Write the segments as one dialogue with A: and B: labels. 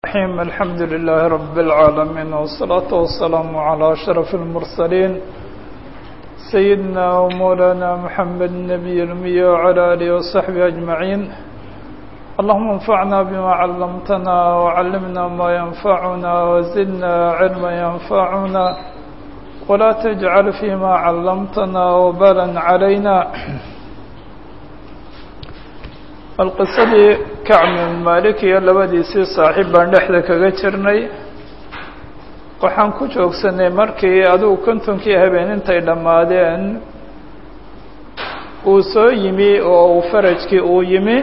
A: الرحيم الحمد لله رب العالمين والصلاة والسلام على أشرف المرسلين سيدنا ومولانا محمد النبي الأمي وعلى آله وصحبه أجمعين اللهم انفعنا بما علمتنا وعلمنا ما ينفعنا وزدنا علما ينفعنا ولا تجعل فيما علمتنا وبالا علينا bal qisadii kacbi maalik iyo labadiisii saaxiib baan dhexda kaga jirnay waxaan ku joogsanay markii adigu kontonkii habeen intay dhammaadeen uu soo yimi oo uu farajkii uu yimi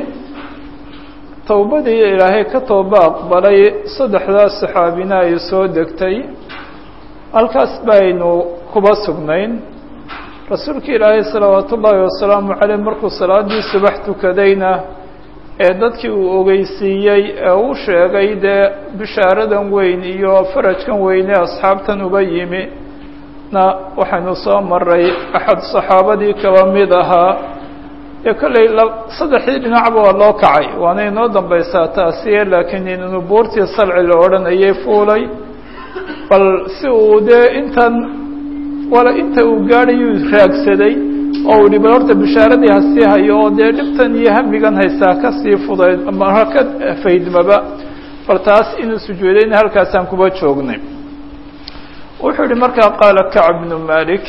A: towbadii ilaahay ka tooba aqbalay saddexdaas saxaabina ay soo degtay halkaas baynu kuba sugnayn rasuulka ilaahay salawaatu ullaahi wasalaamu caleyh markuu salaadii subax tukadayna ee dadkii uu ogeysiiyey ee uu sheegay dee bishaaradan weyn iyo farajkan weyne asxaabtan uba yimi na waxaynu soo maray axad saxaabadii kaba mid ahaa ee kollay saddexdii dhinacba waa loo kacay waana inoo dambaysaa taasiye laakiin inuu buurtii salci la odhanayay fuulay bal si uu dee intan wala inta uu gaadhayuu raagsaday oo uu dhibal horta bishaaradii hasii hayo oo dee dhibtan iyo hamigan haystaa kasii fudayd ama ka faydmaba bal taas inuu sujuudayna halkaasaan kuba joognay wuxuu yihi markaa qaala kacb bnu malik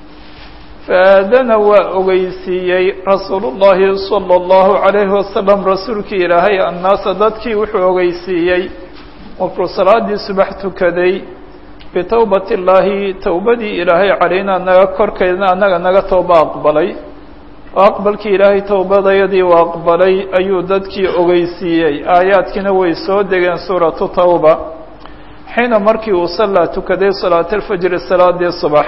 A: faadana waa ogeysiiyey rasuul llahi salى اllahu عalayhi wasalam rasuulkii ilaahay annaasa dadkii wuxuu ogeysiiyey markuu salaadii subax tukaday bitowbat illaahi towbadii ilaahay calaynaa naga korkeedna annaga naga tooba aqbalay oo aqbalkii ilaahay towbadayadii u aqbalay ayuu dadkii ogeysiiyey aayaadkiina way soo degeen suuratu tawba xiina markii uu sallaa tukaday salaata alfajri salaadii subax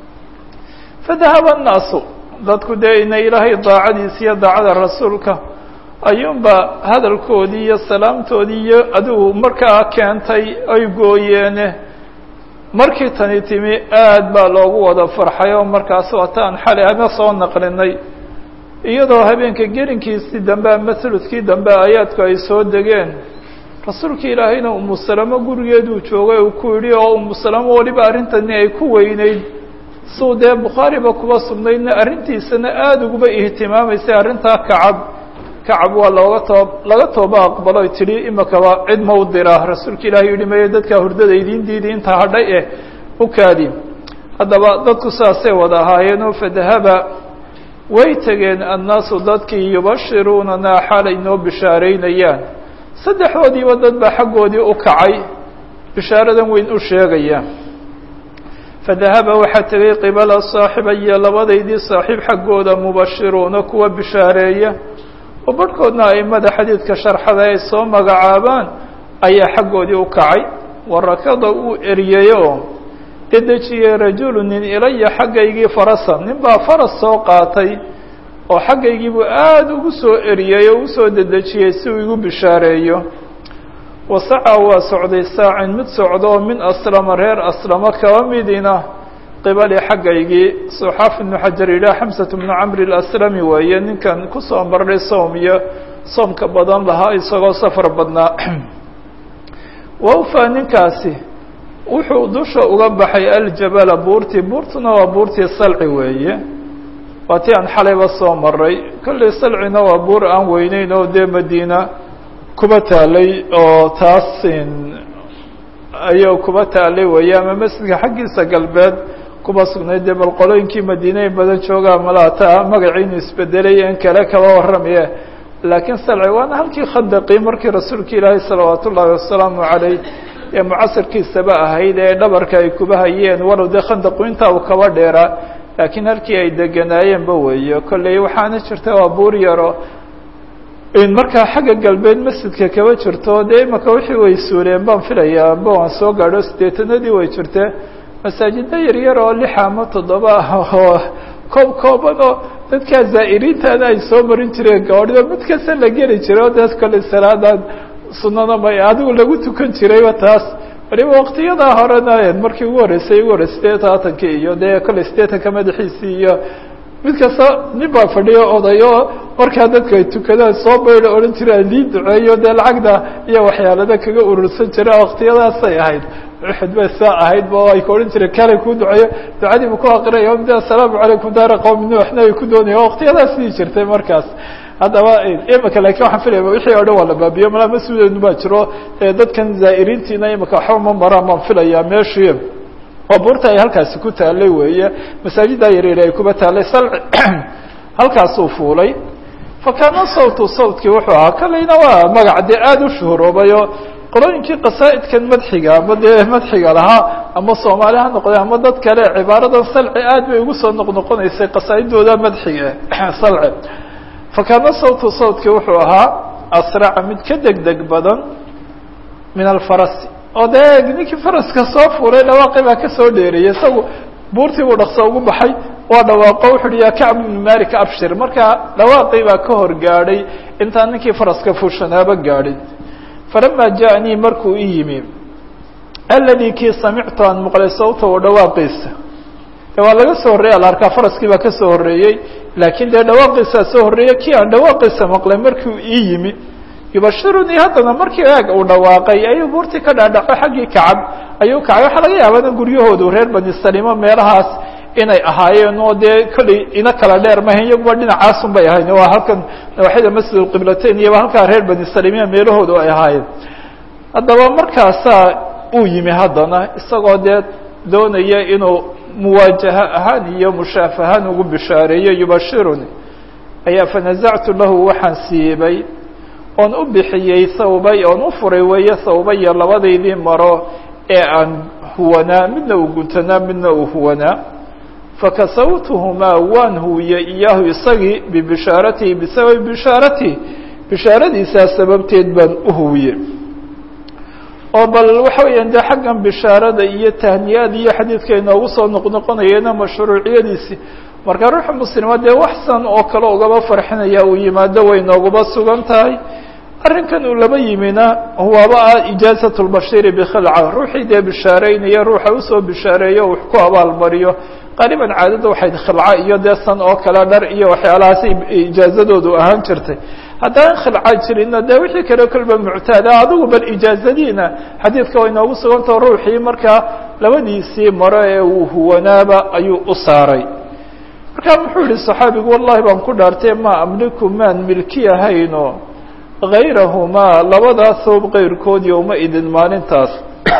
A: fadahaba annaasu dadku dee inay ilaahay daacadiisa iyo daacada rasuulka ayuunba hadalkoodii iyo salaamtoodii iyo adigu markaa keentay ay gooyeene markii tani timi aad baa loogu wada farxay oo markaas wataan xalay ama soo naqlinay iyadoo habeenka gelinkiisii dambe ama huludkii dambe aayaadku ay soo degeen rasuulka ilaahayna umu salamo gurigeeduu joogay uu ku yidhi oo umu salamo weliba arrintani ay ku weyneyd suu dee bukhaariba kuba sugnaydna arrintiisana aada uguba ihtimaamaysay arrintaa kacab kacab waa looga too laga tooba aqbalo ay tidhi imakaba cid ma u dira rasuulka ilaahay yihi maye dadkaa hurdada idiin diidi intaa hadhay eh u kaadi haddaba dadku saasay wada ahaayeenoo fadahaba way tegeen annaasu dadkii yubashiruunana xaalay noo bishaaraynayaan saddexdoodiiba dad baa xaggoodii u kacay bishaaradan weyn u sheegaya fadahaba waxaa tegay qibala saaxiba iyo labadaydii saaxiib xaggooda mubashiruuna kuwa bishaareeya oo barhkoodna aimada xadiidka sharxada ay soo magacaabaan ayaa xaggoodii u kacay warakada uu eriyey oo dedejiyey rajulu nin ilaya xaggaygii farasan nin baa faras soo qaatay oo xaggaygiibuu aada ugu soo eriyey oo usoo dedejiyey si uu igu bishaareeyo wasaca waa socday saacin mid socda oo min aslama reer aslamo kaba midina qibali xaggaygii suxaaf ibnu xajar yidhaah xamsat bnu camri alaslami weeye ninkan kusoo marnay soom iyo soomka badan lahaa isagoo safar badnaa wawfa ninkaasi wuxuu dusha uga baxay aljabala buurtii buurtuna waa buurtii salci weeye waa tii aan xalayba soo maray kollay salcina waa buur aan weyneyn oo dee madiina kuba taalay oo taas ayuu kuba taalay weeye ama masjidka xaggiisa galbeed kuba sugnayd dee bal qolooyinkii madiine in badan joogaa malaata magaciinu isbedelay in kale kaba warramaye laakiin salci waana halkii khandaqii markii rasuulka ilaahay salawaat ullaahi wasalaamu caleyh ee mucasirkiisaba ahayd ee dhabarka ay kuba hayeen walow dee khandaqu intaa uu kaba dheeraa laakiin halkii ay deganaayeenba weeye kolley waxaana jirta waa buur yaro in markaa xagga galbeed masjidka kaba jirto dee imaka wixii way suureen baan filayaa amba waan soo gaadho sideetanadii way jirtee masaajida yaryar oo lixa ama toddoba ah oo koob kooban oo dadkaa zaa'iriintaana ay soo marin jireen gaadhido mid kasta la geli jiray oo dee kolley salaadan sunada may adigu lagu tukan jirayba taas waliba waktiyadaa horena markii ugu horreysay ugu horrey sideetaatankii iyo dee kolley sideetanka madaxiisii iyo mid kasta nin baa fadhiyo odayo markaa dadku ay tukadaan soo bayda odhan jiraan lii duceeyo dee lacagda iyo waxyaalada kaga urursan jira waktiyadaasay ahayd uxud bay saa ahayd ba ay ka odhan jireen kale kuu duceeyo ducadiibu ku aqrinaya mid assalaamu calaykum daara qowmi nuuxna ay ku doonaya waktiyadaas sii jirtay markaas haddaba imika lakin waxaan filaya wixii o dhan waa la baabiyo malaa mas-uulenu baa jiro dadkan zaa'iriintiina imika waxba ma maraan baan filaya meeshii oo buurta ay halkaasi ku taalay weeye masaajiddaa yaryar ay kuba taalay salci halkaasuu fuulay fa kaana sawtu sawtkii wuxuu ahaa kalayna waa magac dee aada u shuhuroobayo qolooyinkii qasaa'idkan madxiga ama dee madxiga lahaa ama soomaali ha noqde ama dad kale cibaaradan salci aad bay ugu soo noqnoqonaysay qasaa'idooda madxiga salci fa kaana sawtu sawtkii wuxuu ahaa asraca mid ka deg deg badan min alfarasi oo dee ninkii faraska soo fuulay dhawaaqi baa kasoo dheeriyay isagu buurtii buu dhaqso ugu baxay waa dhawaaqo wuxu uhi ya kacb ibnu malik abshir marka dhawaaqii baa ka hor gaadhay intaan ninkii faraska fuushanaaba gaadhin falama ja'anii markuu i yimi aladi kii samictu aan maqlay sawtahu dhawaaqiisa de waa laga soo horreeyay alarkaa faraskii baa ka soo horreeyey laakiin dee dhawaaqiisaa soo horreeyey kii aan dhawaaqiisa maqlay markuu ii yimi yubashirunii haddana markii eeg uu dhawaaqay ayuu buurtii ka dhaadhaco xaggii kacab ayuu kacay waxaa laga yaabana guryahoodu reer bani salimo meelahaas inay ahaayeen oo dee kollay ina kala dheer mahayn iyaguba dhinacaasun bay ahayn waa halkan nawaaxida masjid alqiblateyn iyoba halkaa reer bani salimiya meelahoodu ay ahaayeen haddaba markaasaa uu yimi haddana isagoo dee doonaya inuu muwaajaha ahaan iyo mushaaf ahaan ugu bishaareeyo yubashiruni ayaa fanazactu lahu waxaan siibay oon u bixiyey thawbay oon u furay weeye thawbaya labadaydii maro ee aan huwanaa midna uu guntanaa midna uu huwanaa fakasawtuhumaa waan huwiyey iyaahu isagii bibishaaratihi bisababi bishaaratihi bishaaradiisaa sababteed baan u huwiyey oo bal waxa weeyaan dee xaggan bishaarada iyo tahniyada iyo xadiidka inoogu soo noqnoqonayeena mashruuciyadiisi marka ruuxa muslima dee waxsan oo kale ugaba farxinaya uu yimaado way nooguba sugan tahay arrinkan uu laba yimina waaba ah ijaazat lbashiri bikhilca ruuxii dee bishaareynaya ruuxa usoo bishaareeyo wax ku abaalmariyo qaaliban caadada waxayd khilca iyo dee san oo kale dhar iyo waxyaalahaas ijaazadoodu ahaan jirtay haddaan khilca jirinna dee wixii kale kolba muctaada adigu bal ijaazadiina xadiidka way noogu sugantao ruuxii markaa labadiisii maro ee uu huwanaaba ayuu u saaray markaa muxuu yihi صaxaabigu wallahi baan ku dhaartay ma amliku maan milki ahayno غayrahumaa labadaa thoob keyrkood yowma idin maalintaas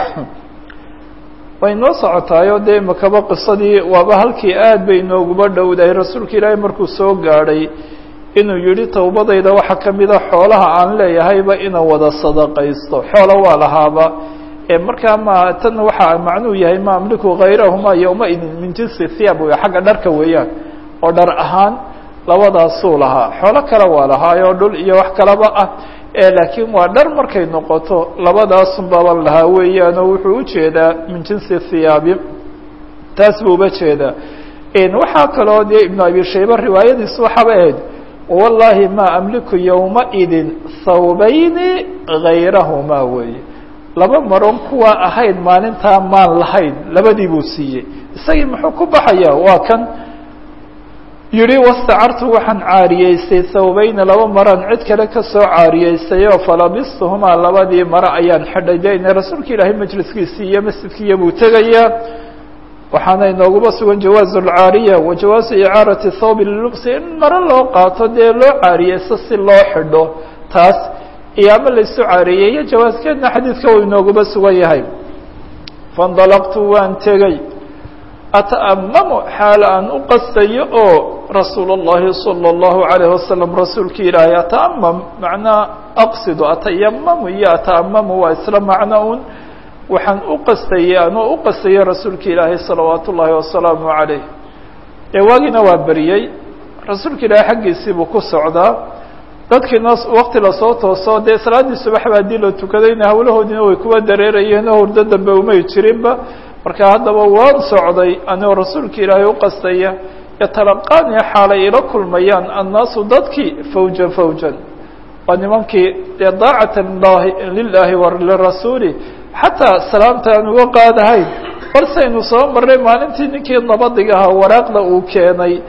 A: way noo socotaayo dee makaba qisadii waaba halkii aad bay inooguba dhowdahay rasuulka ilaahay markuu soo gaadhay inuu yihi towbadayda waxaa kamida xoolaha aan leeyahayba inaan wada sadaqaysto xoola waa lahaaba markaa ma tan waxaa macnuu yahay ma amliku hayrahumaa yowma idin min jinsi thiyaab wey xagga dharka weeyaan oo dhar ahaan labadaasuu lahaa xoolo kale waa lahaayoo dhul iyo wax kalaba ah laakiin waa dhar markay noqoto labadaasun baban lahaa weeyaan oo wuxuu ujeedaa min jinsi thiyaabi taas buu uba jeedaa waxaa kaloo dee ibnu abi shayba riwaayadiis waxaaba ahayd wallahi ma amliku yowma idin thawbayni hayrahumaa weeye laba maron kuwaa ahayd maalintaa maan lahayn labadii buu siiyey isagii muxuu ku baxaya waa kan yihi wastacartu waxaan caariyeystay thawbayna laba maraan cid kale kasoo caariyeystay oo falabistuhumaa labadii mare ayaan xidhay de ina rasuulka ilaahay majliskiisii iyo masjidkiiyo buu tegayaa waxaana inooguba sugan jawaazu alcaariya wa jawaazu icaarati thawbi lilubsi in mare loo qaato dee loo caariyeysto si loo xidho taas iyo ama laysu caareeyeyo jawaaskeedna xadiidka uu inooguba sugan yahay faindalaqtu waan tegey ata'amamu xaal aan u qastayo oo rasuul اllahi salى اllahu alayh wasalam rasuulki ilaahay ata'amam macnaa aqsidu atayamamu iyo ata'amamu waa isla macno un waxaan u qastayey anoo u qastayo rasuulka ilaahay salawaat ullaahi wasalaamu calayh ee waagiina waa beriyey rasuulka ilaahay xaggiisii buu ku socdaa dadkiina wakti lasoo tooso dee salaaddii subaxba haddii la tukadayna hawlahoodiina way kuwa dareerayeen oo hurdo dambe umay jirinba marka haddaba waan socday anigoo rasuulka ilaahay u qastaya yatalaqaani xaalay ila kulmayaan annaasu dadkii fawjan fawjan waa nimankii dee daacatan lahi lilaahi wa lirasuuli xataa salaamta aan uga qaadahayn balsaynu soo marray maalintii ninkii nabadiga ahaa waraaqda uu keenay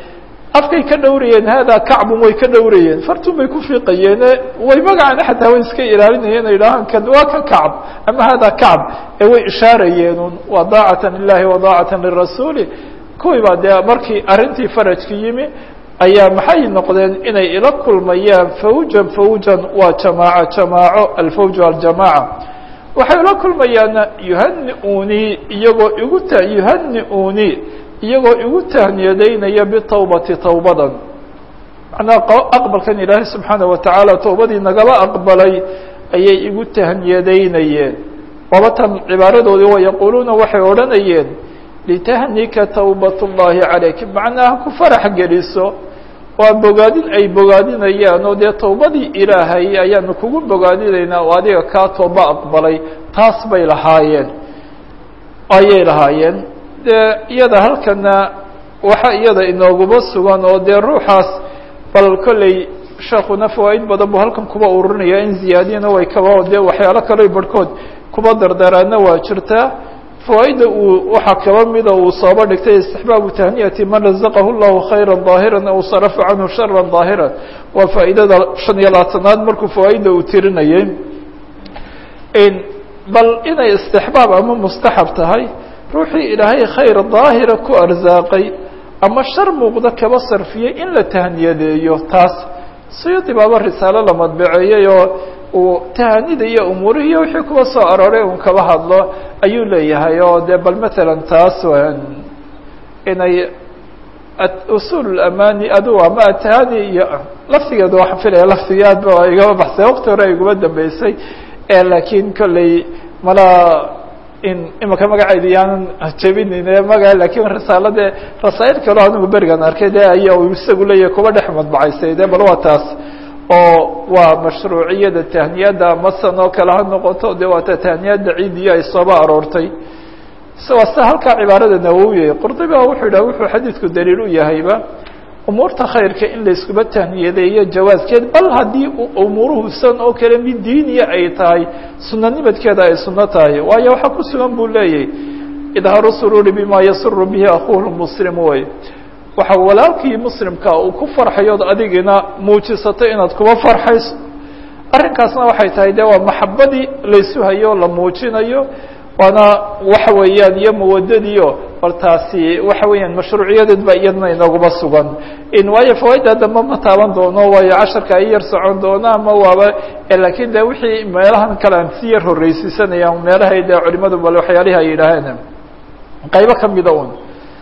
A: afkay ka dhowrayeen haadaa kacbun way ka dhowrayeen fartun bay ku fiiqayeen way magacana xataa way iska ilaalinayeen ay idhahaan kan waa ka kacb ama haadaa kacb ee way ishaarayeenun waa daacatan lilahi wa daacatan lirasuuli kuwii baa dee markii arrintii farajka yimi ayaa maxay noqdeen inay ila kulmayaan fawjan fawjan waa jamaaco jamaaco alfawju aljamaaca waxay ula kulmayaana yuhani-unii iyagoo igu ta yuhani-unii iyagoo igu tahniyadaynaya bitawbati tawbadan macnaha aqbalkan ilaahay subxaana watacaala towbadii nagaba aqbalay ayay igu tahniyadaynayeen waaba tan cibaaradoodii wa yaquuluuna waxay odhanayeen litahnika tawbat ullahi calayk macnaha ku farax geliso waa bogaadin ay bogaadinayaan oo dee towbadii ilaahay ayaanu kugu bogaadinaynaa oo adiga kaa tooba aqbalay taas bay lahaayeen ayay lahaayeen dee iyada halkana waxa iyada inooguma sugan oo dee ruuxaas bal kolley sheekuna fawaaid badan buu halkan kuba ururinaya in ziyaadiyana way kaba dee waxyaalo kaleo barhkood kuba dardaraadna waa jirtaa fawaaidda uu waxaa kaba mida uu sooba dhigtay istixbaabu tahniyati man razaqahu llahu khayra ظaahiran aw sarafa canhu shara ظaahiran waa faa'iidada shan iyo labaatanaad markuu fawaaidda uu tirinayay bal inay istixbaab ama mustaxab tahay ruuxii ilaahay khayr daahira ku arsaaqay ama shar muuqda kaba sarfiyey in la tahniyadeeyo taas siyuudi baaba risaalo la madbaceeyey oo uu tahanida iyo umuurihiiyo wixii kuwa soo arooray un kaba hadlo ayuu leeyahay oo dee bal matalan taas inay usul amani adu ama atahani iyo laftigeeda waxaan filaya laftigii aad ba igaba baxsay waqti hore iguma dambeysay laakiin kolley mala in imika magaceeda yaanan jebinin maga lakin risaalade rasaa'il kaleo anigu berigan arkay de aya isagu leeyahay kuba dhex madbacaysay de bal waa taas oo waa mashruuciyada tahniyadda masan oo kale ha noqoto de waata tahniyadda ciidiyo ay sooba aroortay waa sida halkaa cibaarada nawowiye qurdiba wuxuu yidhah wuxuu xadiidku daliil u yahayba umuurta khayrka in la iskuba tahniyadeeyo jawaaskeed bal haddii umuuruhu san oo kale mid diiniya ay tahay sunanimadkeeda ay suno tahay waayo waxaa ku sugan buu leeyahy idhaaru sururi bima yasuru bihi akuhu muslim way waxa walaalkii muslimka uu ku farxayood adigina muujisato inaad kuba farxayso arrinkaasna waxay tahay de waa maxabadii laysu hayo la muujinayo waana waxa weeyaan iyo mawadadiio bal taasi waxa weeyaan mashruuciyadeed ba iyadna inaguma sugan in waayo fawaaidda dambe ma taaban doono waayo casharka ay yar socon doona ama waaba lakin de wixii meelahan kale aan si yar horreysiisanayaan meelahay de culimadu bal waxyaalihi ay yidhaaheen qaybo kamida un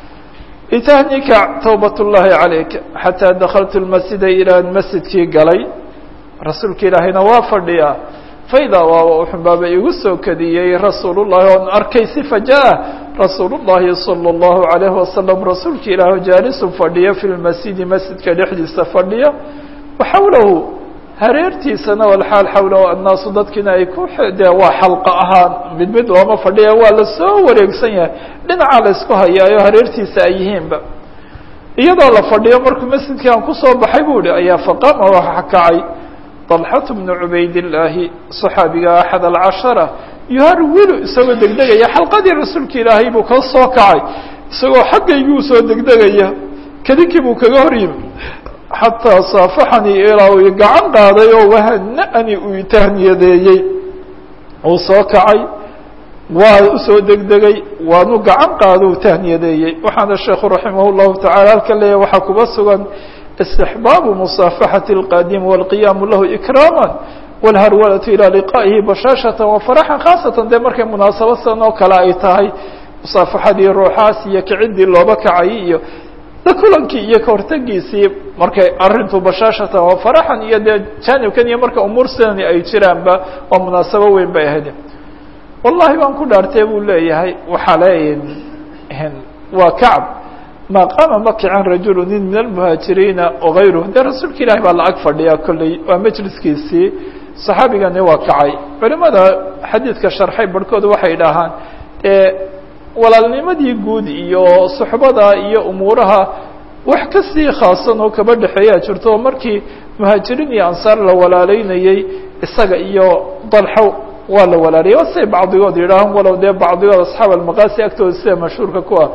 A: litahnika tawbat ullahi calayk xataa dakaltu lmasjida ilaan masjidkii galay rasuulka ilaahayna waa fadhiya faidaa waaba uxunbaaba igu soo kadiyey rasuul llahi oon arkay si fajaa rasuul llahi salى اllahu alayhi wasalam rasuulka ilaah jaalisun fadhiya fi lmasjidi masjidka dhexdiisa fadhiya waxawlahu hareertiisana walxaal xawlahu annaasu dadkiina ay ku de waa xalqa ahaan mid mid looma fadhiya waa lasoo wareegsan yahay dhinacaa la isku hayaayo hareertiisa ay yihiinba iyadoo la fadhiyo markuu masjidkii aan kusoo baxay bu hi ayaa faqama waxa kacay طلxة بن عubayd اللaahi صxaabiga أxad الcaشhaرة yuharwilu isagoo degdegaya xalqadii rasuulka ilaahay buu ka soo kacay isagoo xaggayguu soo degdegaya kadinkii buu kaga hor yimi xataa saafaxanii ilaa uu gacan qaaday oo wahana'ni uu itahniyadeeyey uu soo kacay waa usoo degdegay waanu gacan qaado uu tahniyadeeyey waxaana sheekhu raximah الlahu taعala halka leeyahy waxaa kuba sugan استحباب مصافحة القادم والقيام له إكراما والهرولة إلى لقائه بشاشة وفرحا خاصة de markay منaaسaبة san oo kale ay tahay مصaaفaxadii ruuxaas iyo kicidii looba kacay iyo da kulankii iyo kahortegiisii markay arintu bashaashatan oo faraxan iyo dee janibkan iyo marka umuur sidani ay jiraanba oo munaasabo weyn bay ahayd wallahi baan ku dhaartee buu leeyahay waxaa leeyahay waa kacb ma qaama ma kican rajulu nin min almuhaajiriina wagayruh dee rasuulka ilahi baa lacag fadhiya kolley waa majliskiisii saxaabigani waa kacay culimada xadiidka sharxay barhkood waxay dhahaan dee walaalnimadii guud iyo suxbada iyo umuuraha wax kasii khaasan oo kaba dhexeeyaa jirto oo markii muhaajiriin iyo ansaar la walaaleynayey isaga iyo dalxo waa la walaaliyay waa siday bacdigood yidhaahaan walow dee bacdigood asxaab almaqaasi agtooda sida mashhuurka ku ah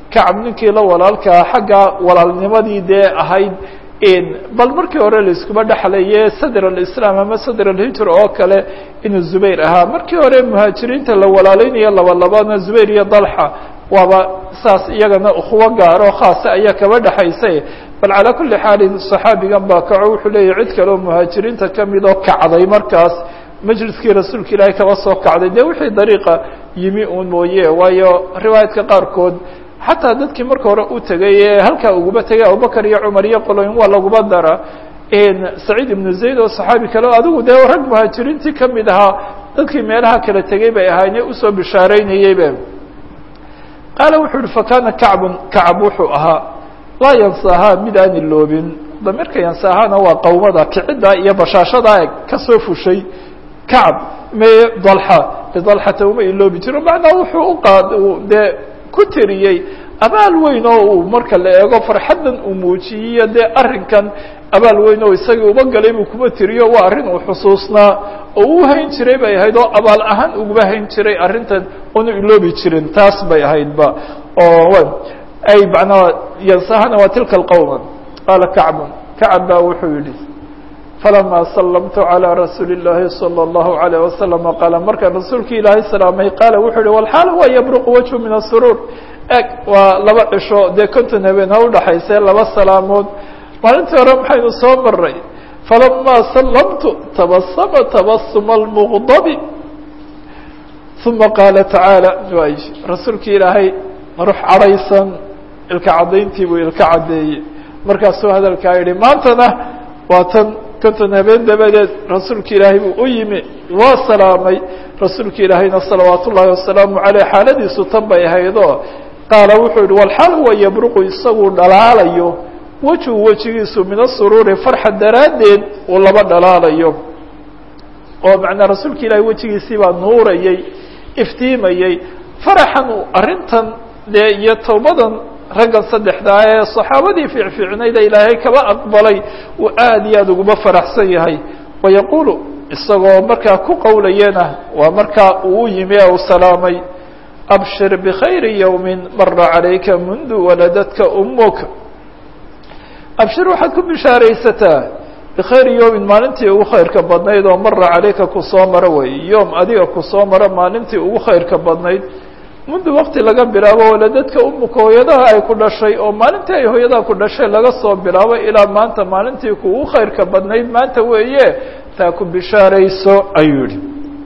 A: kacab ninkii la walaalkaa xagga walaalnimadii dee ahayd bal markii hore laiskuma dhexlaye sadr alislaam ama sadr alhijra oo kale inuu zubayr ahaa markii hore muhaajiriinta la walaalaynayo laba labaadna zubayr iyo dalxa waaba saas iyagana ukhuwo gaaro khaasa ayaa kaba dhexaysay bal calaa kuli xaalin صaxaabigan baa kaco wuxuu leeyahy cid kale oo muhaajiriinta kamid oo kacday markaas majliskii rasuulka ilaahay kaba soo kacday dee wixii dariiqa yimi uun mooye waayo riwaayadka qaarkood xataa dadkii marka hore u tegay ee halkaa uguba tegay abubakar iyo cumar iyo qoloyn waa laguba dara saciid ibnu zayd oo saxaabi kale adigu dee rag muhaajiriintii kamid ahaa dadkii meelaha kala tegay bay ahaayne usoo bishaareynayeybe qaala wuxuu uhi fakana kacbun kacab wuxuu ahaa laa yansaahaa mid aan iloobin damirka yansaahaana waa qawmada kicidda iyo bashaashada kasoo fushay kacab me dalxa dalxata uma iloobi jiro macnaa wuxuu uqaad dee ku tiriyey abaal weyn oo uu marka la eego farxaddan uu muujiyiyo dee arrinkan abaal weyn oo isagii uba galay buu kuma tiriyo waa arrin uu xusuusnaa oo u hayn jiray bay ahayd oo abaal ahaan uguba hayn jiray arrintan una iloobi jirin taas bay ahaydba oo ay manaa yansahana waa tilka alqowma qaala kacbun kacab baa wuxuu yihi falama sallamtu calى rasuuli الlahi salى الlahu عalيه wasalam qaala markaan rasuulki ilaahay salaamay qaala wuxuu yihi walxaal huwa yabruqu wajhu min asuruur eg waa laba cisho dee konton habeen ha udhaxaysee laba salaamood maalintii hore maxaynu soo maray falama sallamtu tabasama tabasuma اlmuqdabi uma qaala tacaala y rasuulki ilaahay ruux cadhaysan ilka caddayntii buu ilka caddeeyey markaasuu hadalkaa yihi maantana waa tan konton habeen dabadeed rasuulka ilaahay buu u yimi waa salaamay rasuulka ilaahayna salawaat ullaahi wasalaamu caleyh xaaladiisu tan bay ahaydoo qaala wuxuu yihi walxaal huwa yabruqu isaguu dhalaalayo wejhu wejigiisu min asuruuri farxa daraaddeed uu laba dhalaalayo oo macnaa rasuulka ilaahay wejigiisii baa nuurayey iftiimayey faraxan arrintan dee iyo towbadan raggan saddexdaa ee saxaabadii fiicfiicnayda ilaahay kaba aqbalay uu aad iyo aad uguma faraxsan yahay wayaquulu isagoo markaa ku qowlayana waa markaa uu u yimi ee uu salaamay abshir bkhayri yowmi mara calayka mundu waladadka umuk abshir waxaad ku bishaaraysataa bikhayri yowmin maalintii ugu khayrka badnayd oo mara calayka kusoo maro wey yom adiga kusoo maro maalintii ugu khayrka badnayd mundu wakti laga bilaabo waladadka umuka hooyadaha ay ku dhashay oo maalintii ay hooyadaha ku dhashay laga soo bilaabo ilaa maanta maalintii kuugu khayrka badnayd maanta weeye taa ku bishaarayso ayuu yihi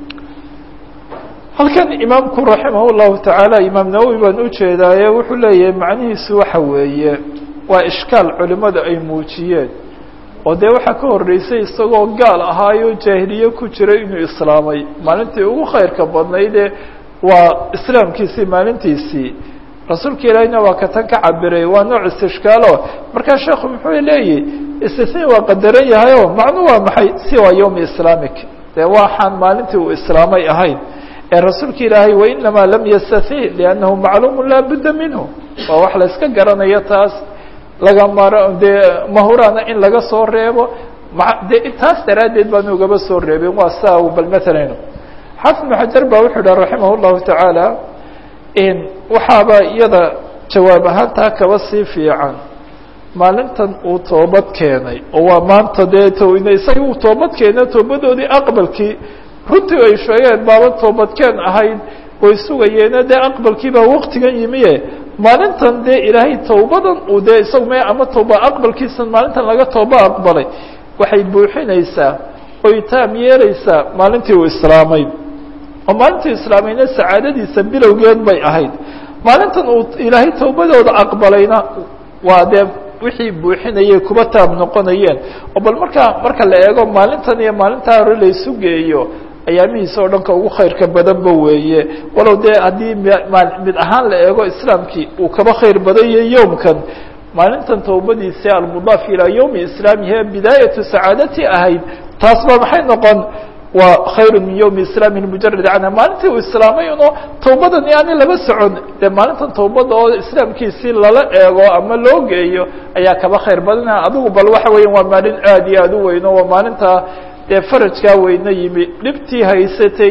A: halkan imaamku raximah llahu tacaala imaam nawowi baan ujeedaaye wuxuu leeyahay macnihiisu waxa weeye waa ishkaal culimadu ay muujiyeen oo dee waxaa ka horreysay isagoo gaal ahaayo jaahiliye ku jiray inuu islaamay maalintii ugu khayrka badnaydee waa islaamkiisii maalintiisii rasuulka ilaahiyna waa ka tan ka cabiray waa nooc istishkaalo markaa sheekhu muxuu leeyahy istisni waa qadaran yahay o macnu waa maxay siwa yowmi islaamic dee waxaan maalintii uu islaamay ahayn ee rasuulka ilaahay wainamaa lam yastati liannahu macluumu laa budda minhu waa wax la iska garanayo taas laga maro dee mahuraana in laga soo reebo de taas daraaddeed baanu ugaba soo reebin waa saa bal matalan xaafid ibnu xajar baa wuxuu dhaha raximah llahu tacaala waxaaba iyada jawaab ahaantaa kaba sii fiican maalintan uu toobad keenay oo waa maanta dee tn isaga uu toobad keena toobadoodii aqbalkii runtii ay sheegeen baaba toobadkeen ahayd way sugayeene dee aqbalkii baa waktigan yimiye maalintan dee ilaahay tawbadan uu dee isaga me ama tooba aqbalkiisan maalintan laga tooba aqbalay waxay buuxinaysaa oy taam yeelaysaa maalintii uu islaamay oo maalintii islaamayna sacaadadiisa bilowgeed bay ahayd maalintan uu ilaahay tawbadooda aqbalayna waa dee wixii buuxinayay kuba taab noqonayeen oo bal markaa marka la eego maalintan iyo maalintaa hore laysu geeyo ayaamihiisa oo dhanka ugu khayrka badanba weeye walow dee haddii mid ahaan la eego islaamkii uu kaba khayr badanyay yowmkan maalintan tawbadiisi almudaaf ilaa yowmi islaamihi bidaayatu sacaadati ahayd taas ba maxay noqon waa khayru min yowmi islaami mujarad canha maalintii uu islaamay uno tawbadan yaani laba socon dee maalintan tawbada oo islaamkiisii lala eego ama loo geeyo ayaa kaba khayr badana adigu bal waxa weeyan waa maalin aad iyo aad u weyn o waa maalinta dee farajkaa weyne yimi dhibtii haysatay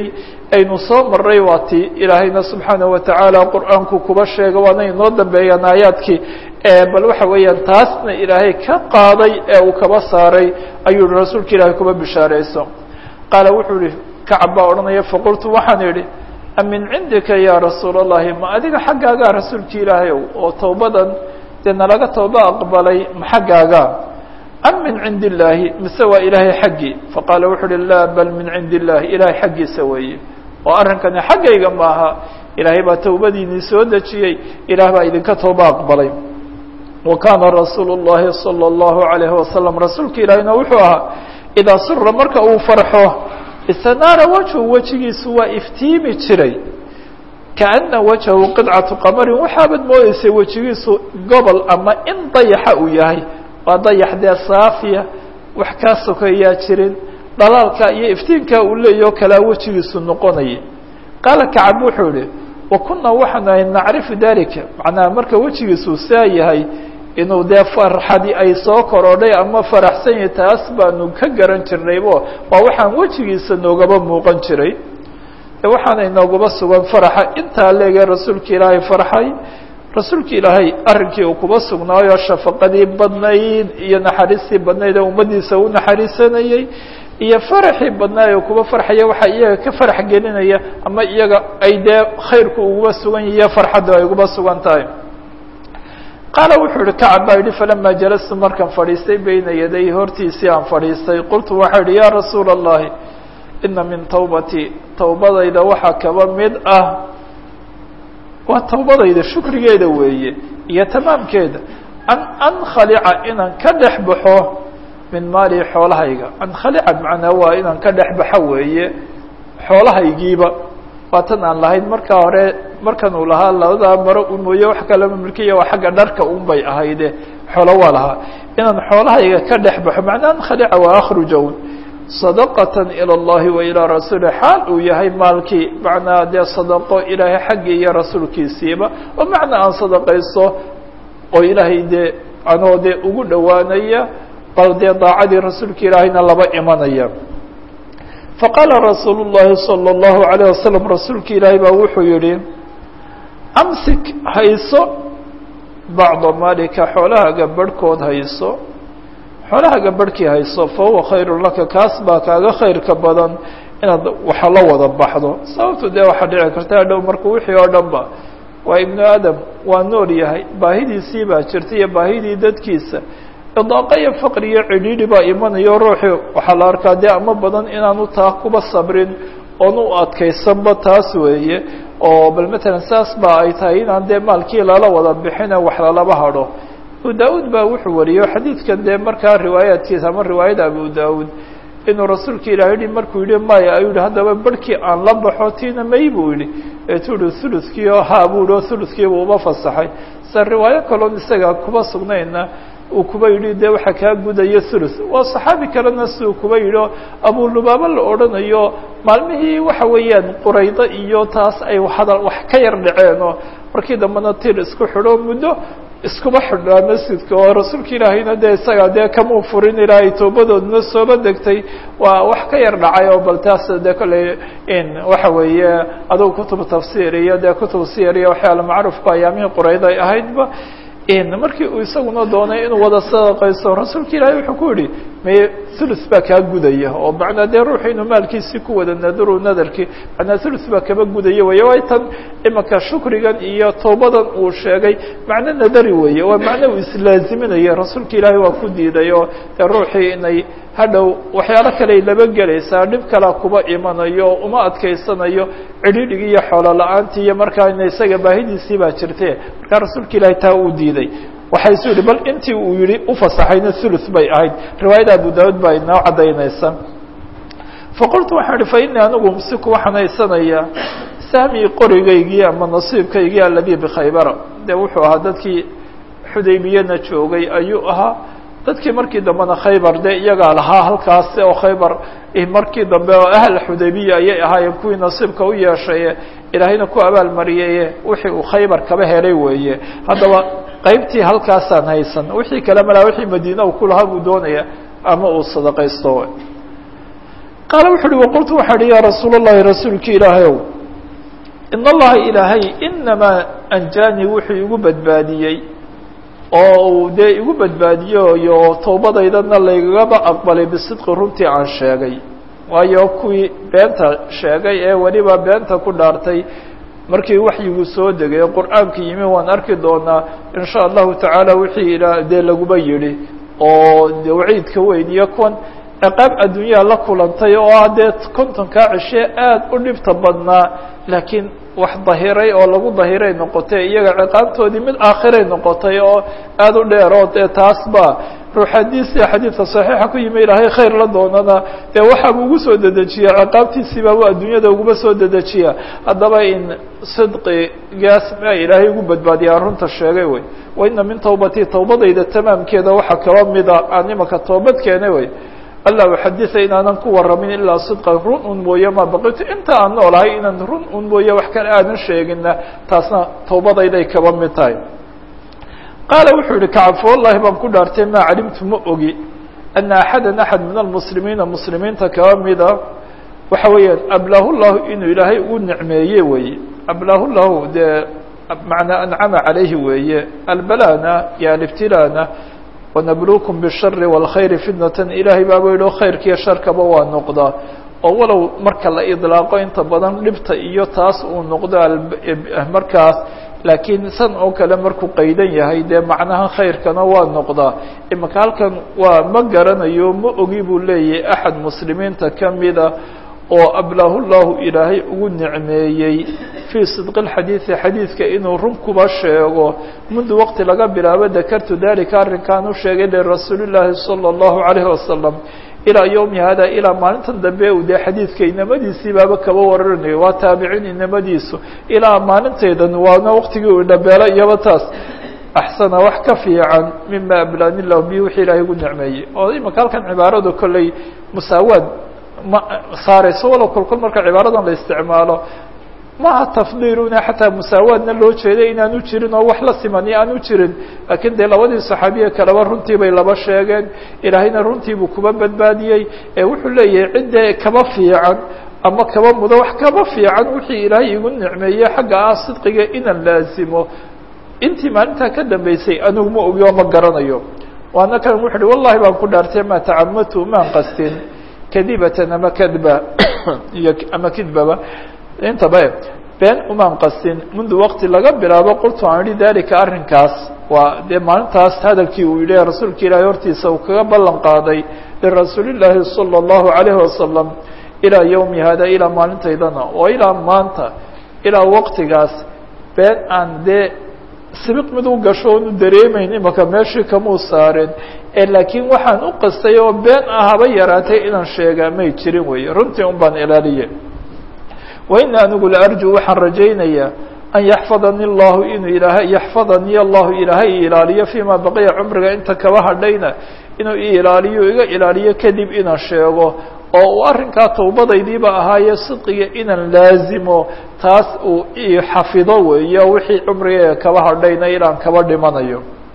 A: aynu soo maray waa ti ilaahayna subxaana watacaala qur-aanku kuba sheega waana inoo dambeeyaan aayaadkii bal waxa weeyaan taasna ilaahay ka qaaday ee uu kaba saaray ayuu hi rasuulka ilaahay kuba bishaarayso qaala wuxuu ihi kacab baa odhanaya faqultu waxaan idhi amin cindika ya rasuul allahi ma adiga xaggaagaa rasuulka ilaahay oo towbadan dee nalaga tooba aqbalay ma xaggaaga am min cindi illaahi mise waa ilaahay xaggii faqaala wuxu uhi laa bal min cindi illahi ilaahay xaggiisa weeye oo arrinkani xaggayga maaha ilaahay baa towbadiinii soo dejiyey ilaah baa idinka tooba aqbalay wa kaana rasuulu llahi salى اllahu alayhi wasalam rasuulka ilaahina wuxuu ahaa idaa sura marka uu farxo istanaara wajhu wejigiisu waa iftiimi jiray kaana wajhahu qidcatu qamarin waxaabad moodeysay wejigiisu gobol ama in dayaxa uu yahay waa dayax dee saafiya wax kaa sokeeyaa jirin dhalaalka iyo iftiinkaa uu leeyaho kalaa wejigiisu noqonaya qaala kacab wuxuu ihi wa kunaa waxaan ahay nacrifu dalika macnaha marka wejigiisu saa yahay inuu dee farxadi ay soo korodhay ama faraxsan yahay taas baanu ka garan jirnaybo waa waxaan wejigiisa noogaba muuqan jiray waxaana inoogaba sugan faraxa intaa leege rasuulka ilaahay farxay rasuulka ilaahay arrinkii uu kuba sugnaayo shafaqadii badnayd iyo naxariistii badnayd ee ummaddiisa u naxariisanayey iyo faraxii badnaay oo kuba farxaya waxaa iyaga ka farax gelinaya ama iyaga ay dee khayrku uguba sugan yahiyo farxaddu ay uguba sugan tahay qaala wuxuu ihi kacab baa yidhi falama jalastu markaan fadhiistay beyna yaday hortiisii aan fadhiistay qultu waxaa idhi yaa rasuula allahi ina min tawbatii towbadayda waxaa kaba mid ah waa towbadayda shukrigeeda weeye iyo tamaamkeeda an ankhalica inaan ka dhex baxo min maali xoolahayga ankhalica macnaa waa inaan ka dhex baxo weeye xoolahaygiiba waa tan aan lahayn markaa hore markan uu lahaa labadaa maro u mooye wax kalama milkiya waa xagga dharka un bay ahayde xoolo waa lahaa inaan xoolahayga ka dhex baxo macnaa ankhalica waa akhrujawn sadaqatan ila allahi wa ilaa rasuuli xaal uu yahay maalkii macnaa dee sadaqo ilaahay xaggii iyo rasuulkiisiiba oo macnaa aan sadaqayso oo ilaahay dee anoo dee ugu dhowaanaya bal dee daacadii rasuulka ilaahayna laba imanaya faqaala rasuulu llahi salى اllahu alayه wasalam rasuulka ilaahay baa wuxuu yihi amsik hayso bacda maalika xoolahaaga barhkood hayso xoolahaaga barhkii hayso fa huwa khayru laka kaas baa kaaga khayrka badan inaad waxa la wada baxdo sababto dee waxaa dhici karta hadhow marka wixii oo dhan ba waa ibnu aadam waa nool yahay baahidiisii baa jirta iyo baahidii dadkiisa idaaqa iyo faqri iyo cidhiidhi baa imanayo ruuxii waxaa la arkaa dee ama badan inaanu taa kuba sabrin oon u adkaysanba taas weeye oo bal matalan saas ba ay tahay inaan dee maalkii lala wada bixine wax lalaba hadho abu da-uud baa wuxuu wariyo xadiidkan dee markaa riwaayaadkiisa ama riwaayada abu da-uud inuu rasuulka ilahi yihi markuu yihi maya ayuu yihi haddaba barhkii aan la baxo tiina may buu yihi eetuu yihi thuluthkii oo haa buu yihi oo thuluthkiiba uma fasaxay se riwaayo kaloon isaga kuba sugnayna uu kuba yidhi dee waxaa kaa gudayo thuluth waa saxaabi kalena siduu kuba yidhi oo abulubaaba la odhanayo maalmihii waxa weeyaan quraydo iyo taas ay hadal wax ka yar dhaceen oo markii dambena tir isku xidho muddo iskuma xidhnaa masjidka oo rasuulka ilaahayna dee isaga dee kamuu furin ilaahay toobadoodna sooba degtay waa wax ka yar dhacay oo bal taas dee kolley in waxa weeye adugu kutub tafsiir iyo dee kutub siyar iyo waxyaala macruufka ayaamihii qurayda ay ahaydba markii uu isaguna doonay inuu wada sadaqaysto rasuulka ilaahay wuxuu ku yihi maye thuluth baa kaa gudaya oo macnaa dee ruuxu inuu maalkiisii ku wada nadaro nadarkii macnaa thuluth baa kaba gudaya weeye way tan imanka shukrigan iyo toobadan uu sheegay macno nadari weeye waa macno uu islaaziminaya rasuulka ilaahay waa ku diiday oo dee ruuxii inay hadhow waxyaalo kaley laba gelaysaa dhib kalea kuba imanayo uma adkaysanayo cidhidhigi iyo xoolo la-aantii iyo markaa ina isaga baahidiisii baa jirte markaa rasuulka ilaahay taa uu diiday waxay isu yihi bal intii uu yihi ufasaxayna thuluth bay ahayd riwaayada abu daawud baa inoo caddaynaysa faqultu waxaan ihi fa inii anigu umsiku waxaan haysanayaa sahmii qorigaygii ama nasiibkaygii aladii bikhaybara dee wuxuu ahaa dadkii xudaybiyana joogay ayuu ahaa dadkii markii dambena khaybar dee iyagaa lahaa halkaas oo khaybar markii dambe oo ahl xudaybiya ayay ahaayeen kuwii nasiibka u yeeshaye ilaahayna ku abaalmariyaye wixii uu khaybar kaba helay weeye haddaba qaybtii halkaasaan haysan wixii kale malaa wixii madiina uu kulahaa buu doonaya ama uu sadaqaysto qaala wuxu uhi waqultu waxaa hi yaa rasuul اllahi rasuulki ilaahayow in allaha ilaahay inamaa anjaanii wuxuu igu badbaadiyey oo uu dee igu badbaadiyeyo towbadaydana laygaba aqbalay bisidqi runtii aan sheegay waayo kuwii beenta sheegay ee weliba beenta ku dhaartay markii waxyigu soo degay qur'aanka yimi waan arki doonaa in sha allahu tacaala wixii ila dee laguba yidhi oo de waciidka weyn iyo kuwan ciqaab adduunyaha la kulantay oo ah dee kontonkaa cishe aada u dhibta badnaa laakiin wax dahiray oo lagu dahiray noqotay iyaga ciqaabtoodii mid aakhiray noqotay oo aada u dheeroo dee taasba ruux xadiisia xadiidka saxiixa ku yimi ilaahay khayr la doonana dee waxaabuu ugu soo dedejiya ciqaabtiisiiba u adduunyada uguma soo dedejiya haddaba in sidqigaas ma ilaahay ugu badbaadiyaa runta sheegay wey wa ina min tawbatii tawbadayda tamaamkeeda waxaa kaba mida aan imaka toobad keenay wey alla uxaditha inaanan ku waramin ilaa sidqa run un mooye ma baqitu inta aan noolahay inaan run un mooye wax kale aanan sheegina taasna tawbadayday kaba mid tahay qaala wuxuu yihi kacab wallahi baan ku dhaartay maa calimtu ma ogi ana axada axad min almuslimiina muslimiinta kaba mida waxa weeyaan ablahu llahu inuu ilaahay ugu nicmeeye weeye ablahu llahu dee macnaa ancama calayhi weeye albalana iyo alibtilaana wanabluukum bishari wاlkhayri fitnatan ilaahay baaba yidhi o khayrkiiyo sharkaba waa noqdaa oo walow marka la idlaaqo inta badan dhibta iyo taas uu noqdo markaas laakiin san oo kale markuu qaydan yahay dee macnaha khayrkana waa noqdaa imaka halkan waa ma garanayo ma ogi buu leeyahay axad muslimiinta kamida oo ablahu llahu ilaahay ugu nicmeeyey fii sidqi اlxadiidi xadiidka inuu run kuba sheego mundu waqti laga bilaabo dakartu dalika arrinkaan u sheegay lirasuuli llaahi salى اllahu alayhi wasalam ilaa yowmi hada ilaa maalintan dambe uu dee xadiidka inamadiisii baaba kaba wararanayo waa taabiciin inamadiisu ilaa maalintaydan waana waqtigii uu dhabeelo iyaba taas axsana wax ka fiican mima ablaani lahu bi wixii ilaahay ugu nicmeeyey oo imaka halkan cibaaradu kolley musaawaad ma saarayso walow kolkol marka cibaaradan la isticmaalo maaha tafdiiluna xataa musaawaadna loo jeeday inaanu jirin oo wax la simani aanu jirin laakiin dee labadii saxaabiye kaleba runtii bay laba sheegeen ilaahayna runtii buu kuba badbaadiyey ee wuxuu leeyahay ciddee kaba fiican ama kaba mudo wax kaba fiican wixii ilaahay igu nicmeeyey xagga ah sidqiga inaan laazimo intii maalintaa ka dambeysay anigu ma ogi oo ma garanayo waana kan wuxu uhi wallahi baan ku dhaartay ma tacamatu maan qastin kadibatan ama kadba iyo ama kidbaba intaba been umaan qasin mundu waqti laga bilaabo qultu aan idhi dalika arrinkaas waa dee maalintaas hadalkii uu yidhi rasuulka ilaahay hortiisa uu kaga ballan qaaday lirasuuli llaahi salى اllahu alayhi wasalam ilaa yowmi hada ilaa maalintaydana oo ilaa maanta ilaa waqtigaas been aan dee sibiq mid u gasho onu dareemayn imaka meeshii kamuu saareen ee laakiin waxaan u qastay oo been ah haba yaraatay inaan sheegaa may jirin weeye runtii un baan ilaaliye waina anigu la arju waxaan rajaynayaa an yaxfadani llahu inuu ilaahay yaxfadanii allahu ilaahay ilaaliyo fiima baqiya cumriga inta kaba hadhayna inuu i ilaaliyo iga ilaaliyo kadib inaan sheego oo uu arrinkaa tawbadaydiiba ahaaye sidqiga inaan laazimo taas uu i xafido weeyo wixii cumriga kaba hadhayna ilaan kaba dhimanayo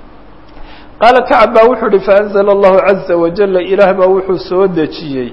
A: qaala kacab baa wuxuu uhi faanzla allahu caza wajala ilaah baa wuxuu soo dejiyey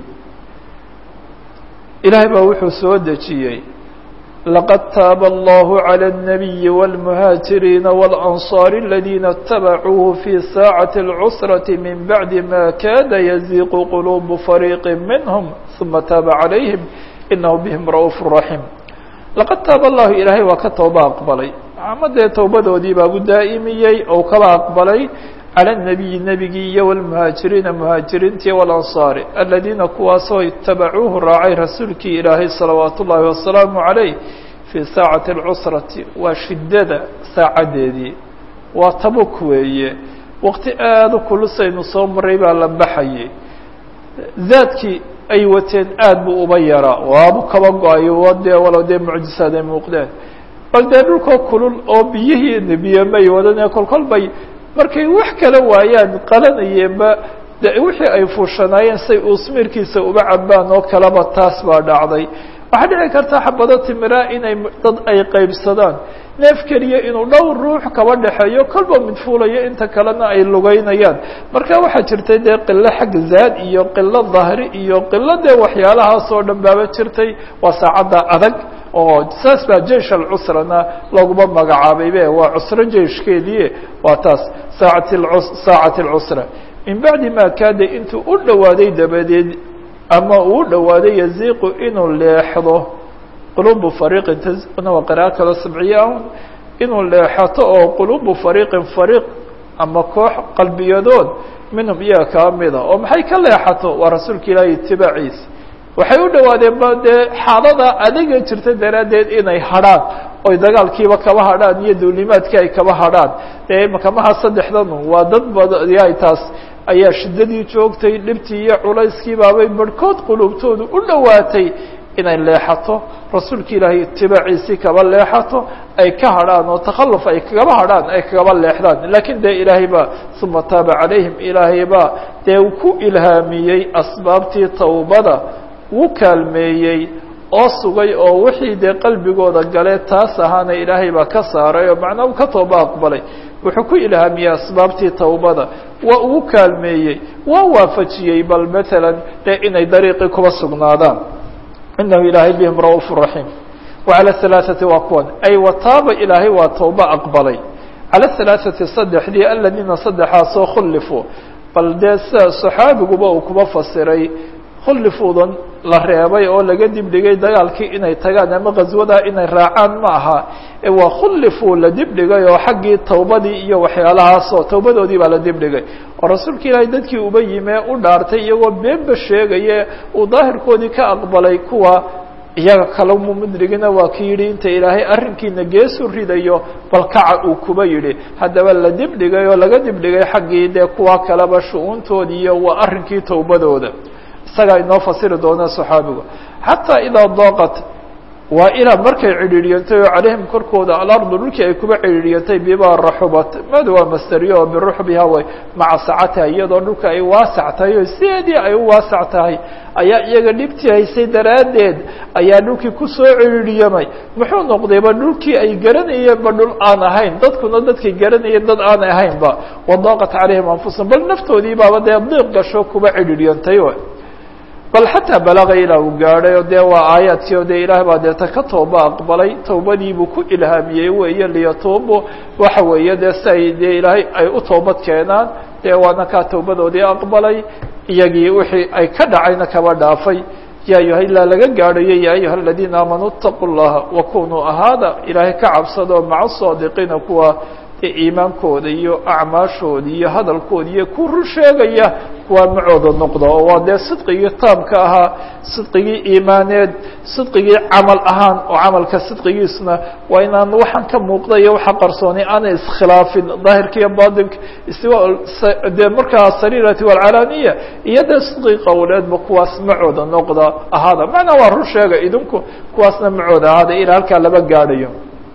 A: ilaah baa wuxuu soo dejiyey laqad taaba allahu calى الnabiyi wاlmuhaajiriina wاlanصaar اladina اtabacuuhu fi saacati اlcusraةi min bacdi ma kada yaziiqu qulubu fariiqi minhm uma taaba calayhim inahu bihim ra'uuf raxiim laqad taaba allahu ilaahay waa ka tooba aqbalay ama dee towbadoodii baabu daa'imiyey ou kaba aqbalay calى الnabiyi nebigii iyo wاlmuhaajiriina muhaajiriintii walanصaari aladiina kuwaasoo itabacuuhu raacay rasuulkii ilaahay salawaat ullaahi wasalaamu عalayh fii saacati اlcusrati waa shidada saacadeedii waa tabuk weeye waqti aada u kulusaynu soo maray baa la baxayay zaadkii ay wateen aad buu uba yaraa waabu kaba go-ayo dee walow dee mucjisaad ay muuqdeen bal dee dhulkoo kulul oo biyihii biyomay wadanee kolkol bay markay wax kala waayaan qalanayeenba de wixii ay fuushanaayeen say uusmiirkiisa uba cabaan oo kaleba taas baa dhacday waxaa dhici karta xabado timiraa inay dad ay qaybsadaan neef keliya inuu dhowr ruux kaba dhexeeyo kolba mid fuulayo inta kalena ay lugeynayaan marka waxaa jirtay dee qilo xagga zaad iyo qilo dahri iyo qilo dee waxyaalahaas oo dhan baaba jirtay waa saacadda adag oo saas baa jeish alcusrana looguma magacaabay be waa cusro jeishkeedii waa taas saacat saacati alcusra min bacdi ma kaada intuu u dhowaaday dabadeed ama uu u dhowaaday yaziiqu inuu leexdo qulubu fariiqin tazuna waa qira'a kaloo sabciya un inuu leexato oo qulubu fariiqin fariiq ama koox qalbiyadood minhum iyaga kaa mida oo maxay ka leexato waa rasuulka ilaahi itibaaciisa waxay u dhawaadeen ba dee xaalada adiga jirta daraaddeed inay hadrhaan oy dagaalkiiba kaba hadrhaan iyo duulimaadkii ay kaba hadrhaan dee makamaha saddexdanu waa dad badyahay taas ayaa shiddadii joogtay dhibtii iyo culayskii baabay barhkood qulubtoodu u dhowaatay inay leexato rasuulka ilaahay itibaaciisii kaba leexato ay ka hadrhaan oo takhalluf ay kagaba hadrhaan ay kagaba leexdaan laakiin dee ilaahay baa uma taaba calayhim ilaahay baa dee ku ilhaamiyey asbaabtii tawbada wuu kaalmeeyey oo sugay oo wixii dee qalbigooda gale taas ahaana ilaahay baa ka saaray oo macnaa uu ka tooba aqbalay wuxuu ku ilhaamiyey asbaabtii tawbada waa ugu kaalmeeyey waa waafajiyey bal matalan dee inay dariiqii kuba sugnaadaan inahu ilaahay bihim ra'uuf raxiim wacala halaaثati waa kuwan ay wataaba ilaahay waa tawba aqbalay cala halaaثati saddexdii aladiina saddexaasoo khulifuu bal dee sida saxaabiguba uu kuba fasiray khullifuudan la reebay oo laga dibdhigay dagaalkii inay tagaan ama ghaswadaa inay raacaan ma aha ee waa khullifuu la dibdhigay oo xaggii tawbadii iyo waxyaalahaasoo tawbadoodii baa la dibdhigay oo rasuulka ilaahay dadkii uba yimee u dhaartay iyagoo beenba sheegaye uu daahirkoodii ka aqbalay kuwa iyaga kala mumudrigina waa ki yidhi inta ilaahay arrinkiina geesu ridayo bal kaca uu kuba yidhi haddaba la dibdhigay oo laga dibdhigay xaggii dee kuwa kaleba shu-uuntoodii iyo waa arrinkii tawbadooda isagaa inoo fasiri doona صaxaabigu xataa idaa dooqat waa ilaa markay cidhiidhiyantay oo calayhim korkooda alardu dhulkii ay kuba cidhiidhiyantay bima raxubat mad waa masteriyo oo biruxbiha way maca sacatiha iyadoo dhulka ay waasac tahay oo sideedii ay u waasac tahay ayaa iyaga dhibtii haysay daraaddeed ayaa dhulkii kusoo cidhiidhiyamay muxuu noqdayba dhulkii ay garanayeenba dhul aan ahayn dadkuna dadkay garanayeen dad aanay ahaynba wadaaqat calayhim anfusahum bal naftoodii baaba dee diiq gasho kuba cidhiidhiyantay bal xataa balaga ilaa uu gaadhay oo dee waa aayaadkii oo dee ilaah baa deeta ka tooba aqbalay tawbadiibuu ku ilhaamiyey weeye liyatuubu waxa weeye dee si ay dee ilaahay ay u toobad keenaan dee waana kaa tawbadoodii aqbalay iyagii wixii ay ka dhacayna kaba dhaafay ya ayuha ilaa laga gaadhayo ya ayuha aladiina aamanuu itaquu llaha wakunuu ahaada ilaahay ka cabsado maca saadiqiina kuwa iimaankooda iyo acmaashooda iyo hadalkooda iyo ku run sheegaya kuwaa macooda noqda oo waa dee sidqigii taamka ahaa sidqigii iimaaneed sidqigii camal ahaan oo camalka sidqigiisna waa inaan waxaan ka muuqda iyo waxa qarsoonay aanay iskhilaafin daahirka iyo batinka istiwa dee markaa sariirati walcalaaniya iyo dee sidqigi qowleedba kuwaas macooda noqda ahaada macnaa waa run sheega idinku kuwaasna macooda ahaada ilaa halkaa laba gaadhayo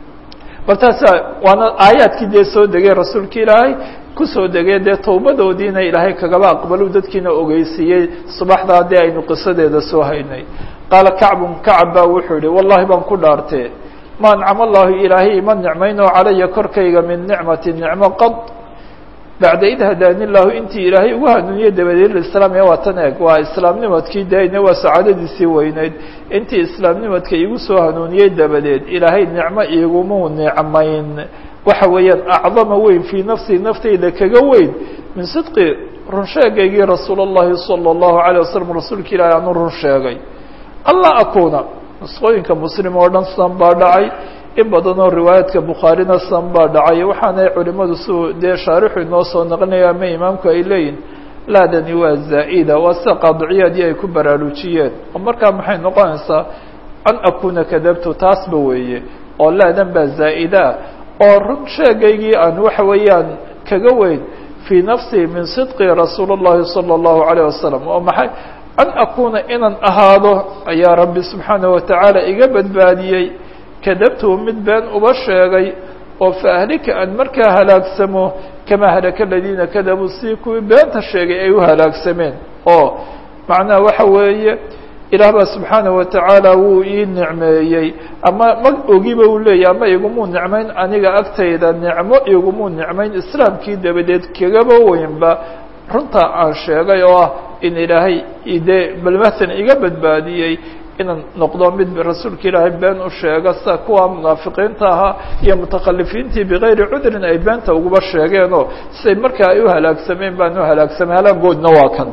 A: bal taasa waana aayaadkii dee soo degay rasuulka ilaahay kusoo degay dee tawbadoodiina ilaahay kagaba aqbalu dadkiina ogeysiiyey subaxdaa dee aynu qisadeeda soo haynay qaala kacbun kacab baa wuxuu yihi wallahi baan ku dhaartee ma ancama allahu ilaahay ima nicmaynoo calaya korkayga min nicmati nicmo qad bacda id hadaani llahu intii ilaahay ugu hanuuniyey dabadeed islaam ee waa tan eeg waa islaamnimadkii dayne waa sacaadadiisii weyneyd intii islaamnimadka igu soo hanuuniyey dabadeed ilaahay nicmo igumuu nicmayn waxa weeyaan acdama weyn fii nafsii naftayda kaga weyn min sidqi run sheegaygii rasuul اllahi salى اllahu alيه wasalam rasuulka ilaahay aanu run sheegay alla akuna nusqooyinka muslim oo dhan san baa dhacay in badan oo riwaayaadka bukhaarina san baa dhacay waxaanay culimadu si dee shaarixu inoo soo naqlinaya ama imaamku ay leeyihin laadani waa zaa'ida waa sida qaadiciyaadii ay ku baraarujiyeen oo markaa maxay noqonaysaa an akuna kadabtu taasba weeye oo laadan baa zaa'ida oo run sheegaygii aan waxa weeyaan kaga weyn fii nafsii min sidqi rasuul اllahi salى اllahu alayه wasalam oo maxay an akuna inaan ahaado ayaa rabbi subxaanaه watacaala iga badbaadiyey kadabtuu mid been uba sheegay oo faahlika aan markaa halaagsamo kamaa halaka aladiina kadabuu si kuwii beenta sheegay ay u halaagsameen oo macnaha waxa weeye ilaah baa subxaana watacaala wuu ii nicmeeyey ama ma ogiba uu leeyahy ama igumuu nicmayn aniga agtayda nicmo igumuu nicmayn islaamkii dabadeed kagaba weynba runta aan sheegay oo ah in ilaahay de balmatan iga badbaadiyey inaan noqdo mid rasuulka ilaahay been u sheega sida kuwa munaafiqiinta ahaa iyo mutakhalifiintii bigayri cudrin ay beenta uguba sheegeenoo siday markaa ay u halaagsameen baan u halaagsamay halaagoodna waa kan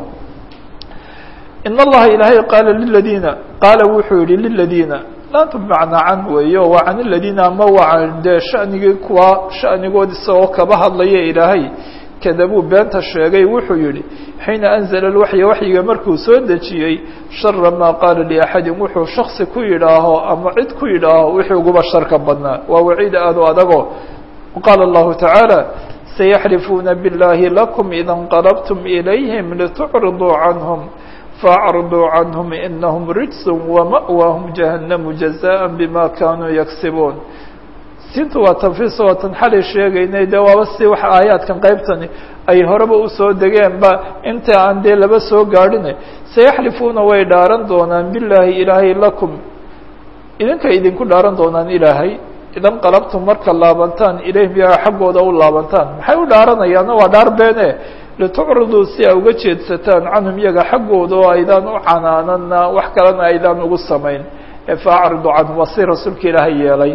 A: in allaha ilaahay qaala liladiina qaala wuxuu yihi liladiina laantu bimacnaa can weeye waa can iladiina ama waa can dee shanigii kuwa shanigood isagoo kaba hadlaya ilaahay kadabuu beenta sheegay wuxuu yihi xiina anzla lwaxya waxyiga markuu soo dejiyey shara maa qaala liaxadin wuxuu shaksi ku yidhaaho ama cid ku yidhaaho wixii uguba sharka badnaa waa waciid aad u adago qaala allahu tacaala sayaxlifuuna biاllahi lakum ida اnqalabtum ilayhim litucriduu canhum faacriduu canhum inahm rijs wama'waahum jahannamu jazaءa bima kanuu yagsibuun siintu waa tanfiis waa tan xalay sheegaynay dee waaba si wax aayaadkan qaybtani ay horeba usoo degeenba inta aan dee laba soo gaadhine sayaxlifuuna way dhaaran doonaan bilaahi ilaahay lakum idinkay idinku dhaaran doonaan ilaahay idan qalabtum marka laabantaan ilayhim iyaga xaggooda u laabantaan maxay u dhaaranayaanna waa dhaar beene litucriduu si a uga jeedsataan canhum iyaga xaggooda oo aydaan u canaanana wax kalena aydaan ugu samayn ee faacridu canhum waa si rasuulka ilaahay yeelay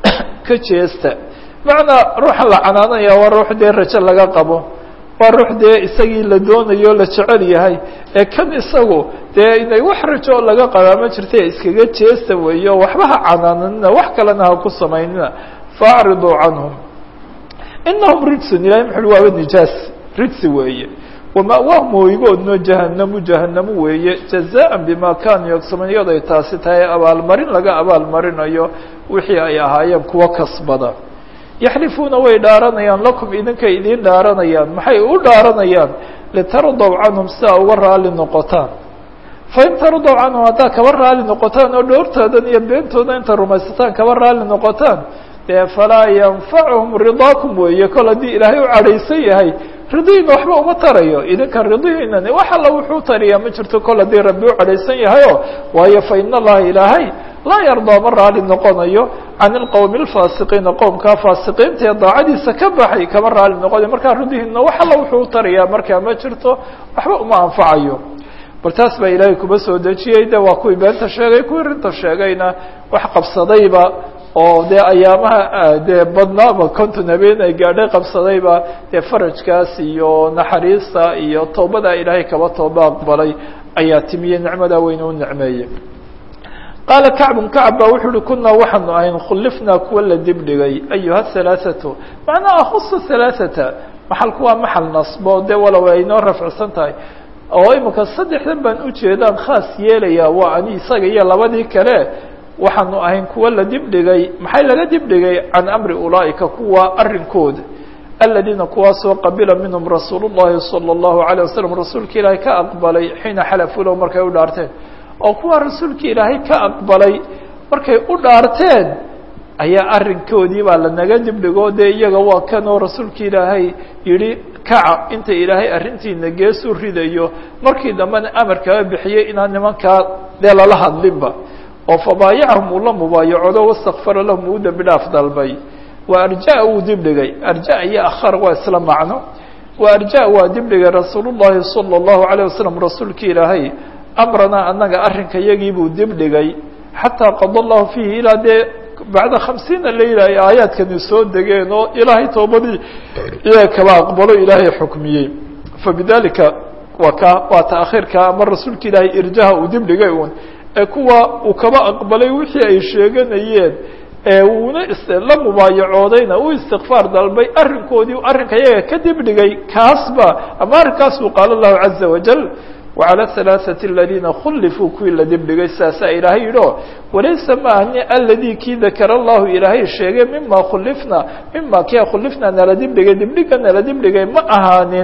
A: ka jeesta macnaa ruuxa la canaanaya waa ruux dee rajo laga qabo waa ruux dee isagii la doonayo la jecel yahay ee kan isagu dee inay wax rajo laga qabaa ma jirta iskaga jeesta weeyo waxba ha canaananina wax kalena ha ku samaynina faacriduu canhum inahum rijsun ilahay muxu uhi waaba nijaas rijsi weeye wama'waahum hoygoodno jahanamu jahanamu weeye jazaan bima kanuu yagsamuun iyaday taasi tahay abaalmarin laga abaalmarinayo wixii ay ahaayeen kuwa kasbada yaxlifuuna way dhaaranayaan lakum idinkay idiin dhaaranayaan maxay u dhaaranayaan litardaw canhum si aa uga raali noqotaan fain tardaw canhum haddaa kaba raali noqotaan oo dhoortoodan iyo beentooda inta rumaysataan kaba raali noqotaan dee falaa yanfacuhum ridaakum weeye kol haddii ilaahay u cadhaysan yahay ridihiina waxba uma tarayo idinka ridihiinani wax alla wuxuu tariyaa ma jirto kol haddii rabbi u cadhaysan yahayo waayo fa in allaha ilaahay laa yardaa ma raali noqonayo can ilqowmi alfaasiqiina qowmkaa faasiqiinta ee daacadiisa ka baxay kama raali noqonayo markaa ridihiina wax alla wuxuu u tarayaa markaa ma jirto waxba uma anfacayo bal taas baa ilaahay kuba soo dejiyey de waa kuwii beenta sheegay kuwii rinta sheegayna wax qabsadayba oo dee ayaamaha dee badnaaba konton habeen ay gaadhay qabsadayba dee farajkaas iyo naxariista iyo towbada ilaahay kaba tooba aqbalay ayaa timiyey nicmadaa weyne u nicmeeyey qaala kacbun kacb baa wuxuu uhi kunaa waxaanu ahayn khulifnaa kuwa la dibdhigay ayuha halaaثatu macnaa akusa halaaثata maxalku waa maxal nasbo dee walow ay noo rafcsan tahay oo imika saddexdan baan ujeedaan khaas yeelaya waa ani isaga iyo labadii kale waxaanu ahayn kuwa la dibdhigay maxay laga dibdhigay can amri ulaa'ika kuwa arrinkooda aladiina kuwaasoo qabila minhum rasuul الlahi salى الlahu عalيه wasalam rasuulka ilaahay ka aqbalay xiina xalafuu lahu markay u dhaarteen oo kuwa rasuulka ilaahay ka aqbalay markay u dhaarteen ayaa arrinkoodii baa lanaga dibdhigo dee iyaga waa kanoo rasuulka ilaahay yihi kaca inta ilaahay arrintiina geesu ridayo markii dambena amar kaga bixiyey inaan nimankaa dee lala hadlinba oo fabaayacahum uu la mubaayacoodo wastakfara lahum uu dembi dhaaf dalbay wa arja wuu dibdhigay arja iyo akhar waa isla macno wa arja waa dibdhigay rasuul llahi salى الlahu عalيه wasalam rasuulka ilaahay amranaa annaga arrinka yagii buu dibdhigay xataa qada allahu fiihi ilaa dee bacda khamsiina layla ay aayaadkani soo degeen oo ilaahay toobadii iyaga kaba aqbalo ilaahay xukmiyey fabidalika waa ka waa taakhiirka ama rasuulka ilaahay irjaha uu dibdhigay un ee kuwa uu kaba aqbalay wixii ay sheeganayeen ee uuna la mubaayacoodayna uu istikfaar dalbay arrinkoodii arrinka iyaga ka dibdhigay kaasba ama arrinkaas buu qaala allahu caza wajal وعlى الثaلاثة الذيina khulifuu kuwii la dibdhigay saasaa ilaahay yidhi o walaysa maahni aladي kii dakara الlahu ilaahay sheegay mima khulifna mima kia khulifna nala dibdhigay dibdhiga nala dibdhigay ma ahaanin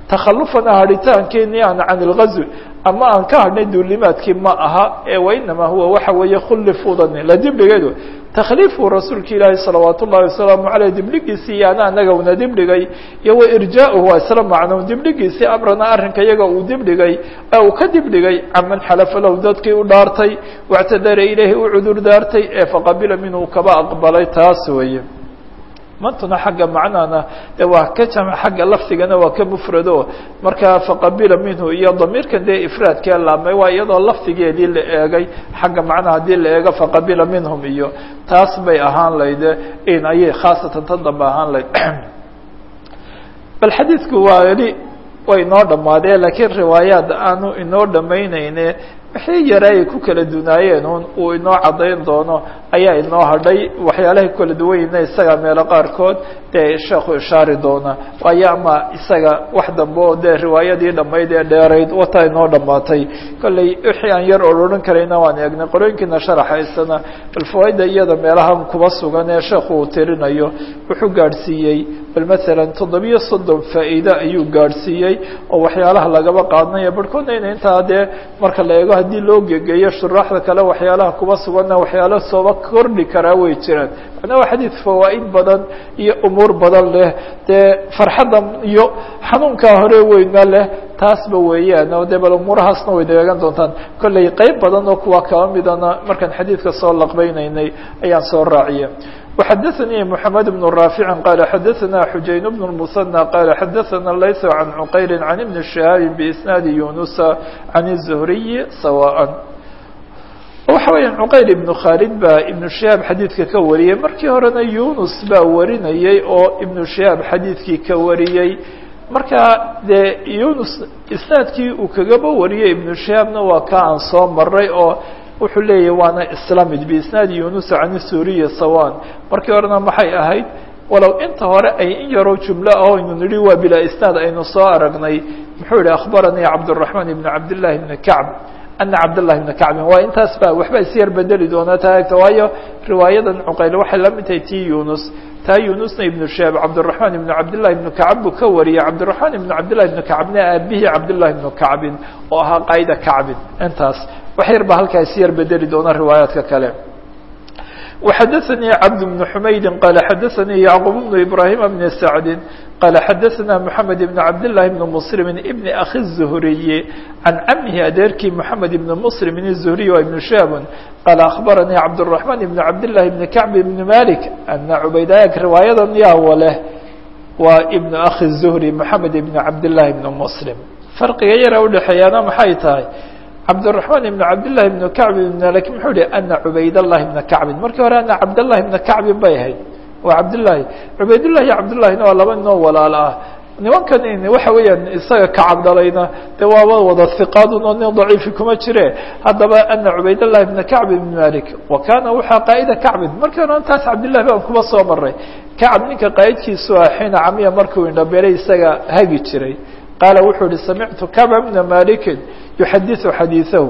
A: takhalufana hadhitaankeeni aan can ilgazwi ama aan ka hadhnay duulimaadkii ma aha ee wainamaa huwa waxa weeye khullifuudani la dibdhigeedu takhliifu rasuulka ilaahi salawaat ullahi wasalaamu caleyh dibdhigiisii iyo ana anaga una dibdhigay iyo wa irjaaؤuhu waa isla macno dibdhigiisii amrana arrinka iyaga uu dibdhigay uu ka dibdhigay caman xalafa lahu dadkii u dhaartay wاctadara ilayhi u cudur daartay ee faqabila minhu kaba aqbalay taas weeye mantuna xagga macnahana de waa ka jama xagga lafdigana waa ka mufrado marka faqabila minhu iyo damiirkan dee ifraadkee laabmay waa iyadoo lafdigeedii la eegay xagga macnaha haddii la eego faqabila minhum iyo taas bay ahaan layd in ayay khaasatan tan dambe ahaan layd bal xadiidku waa eli way inoo dhammaadeen laakiin riwaayaad aanu inoo dhamaynayne wixii yare ay ku kala dunaayeen un uu inoo caddayn doono ayaa inoo hadhay waxyaalahay ku kala duwanyina isaga meelo qaarkood dee sheekhu ishaari doona waayo ama isaga wax dambe oo dee riwaayadii dhammayd ee dheerayd wataa inoo dhammaatay kolley wixii aan yar odhan karayna waan eegnay qorooyinkiina sharaxaysana bal fawaaida iyada meelahan kuba sugan ee sheekhu uu tirinayo wuxuu gaadhsiiyey bal masalan toddobiyo soddon faa'iide ayuu gaadhsiiyey oo waxyaalaha lagaba qaadanayo barhkoodna ina intaa dee marka la eego haddii loo gegeeyo shuraaxda kale waxyaalaha kuba suganna waxyaala sooba kordhi karaa way jiraan macnaa waa xadiid fawaa'id badan iyo umuur badan leh dee farxadda iyo xanuunkaa hore weyna leh taasba weeyaan oo dee bal umuurahaasna way deegan doontaan kolley qeyb badan oo kuwa kaba midana markaan xadiidka soo laqbaynaynay ayaan soo raaciya وxdثnي محمد بن رافع قال xdثna حuجaين بن المثنى قال xdثna لyث عن عqyل عن بن شهاaب بإسناaد يuنس عن الزهري سواء waxa weya cqayl iبن khaalid baa iبن شihaab xadiidka ka wariyey markii horena yunus baa warinayey oo iبن شihaab xadiidkii ka wariyey marka dee yunus isnaadkii uu kagaba wariyey iبن شihaabna waa ka aan soo maray oo wuxuu leeyahy waana islamid biisnaadi yunus can suriya sawan markii horena maxay ahayd walow inta hore ay in yaroo jumlo ah aynu nihi waa bilaa isnaad aynu soo aragnay muxuu yihi akhbaranii cabdالرaحman ibn cabdالlahi bn kacb ana cabdالlahi bna kacbin waa intaas ba waxba isyar bedeli doonaa taagta waayo riwaayadan cuqayl waxay la mid tahay ti yunus taa yunusna ibnu shaab cabdالرaحman ibn cabdالlahi ibnu kacb buu ka wariyey cabdالرaحman ibn cabdالlahi ibnu kacbna aabihii cabdالlahi ibnu kacbin oo ahaa qayda kacbin intaas wax yar ba halkaa isyar bedeli doona riwaayaadka kale وxdثnي cبد بن حmaydi qال xdثnي يعqوب بن إبراهيم بن سعد qال xdثna محamed بن cabdاللahi بن مسلم بن أخي الزهري عن cmhi adeerkii محamed بن مسلم الزهري waa iبن شhاب qال أخبرnي cabدالرحمن بن cabdاللahi بن كعب بن مالك أن عubaydاg riwaayadan yawa leh waa iبن أخي الزهري محamed بن cabdاللahi بن مسلم farqiga yara udhexeeyaana maxay tahay cabdالرaحman iبn cabdالlahi بn kacb ibn malik muxuu yihi ana cubaydالlahi bna kacbin markii hore ana cabdالlahi bna kacbin bay ahayd waa cabdالlahi cubaydالlahi iyo cabdالlahina waa laba ninoo walaalo ah nimankan waxa weeyaan isaga kacab dhalayna de waaba wada hiqaadun oo nin daciifi kuma jire haddaba ana cubaydالlahi bna kacb ibn malik wa kana waxaa qaa'ida kacbin markii hore taas cabdالlahi baan kuma soo maray kacb ninka qaa'idkiisu ah xiina camiya markuu indhabeelay isaga hagi jiray qaala wuxuu yihi samictu kacba bna maliki yuxadiثu xadiiثahu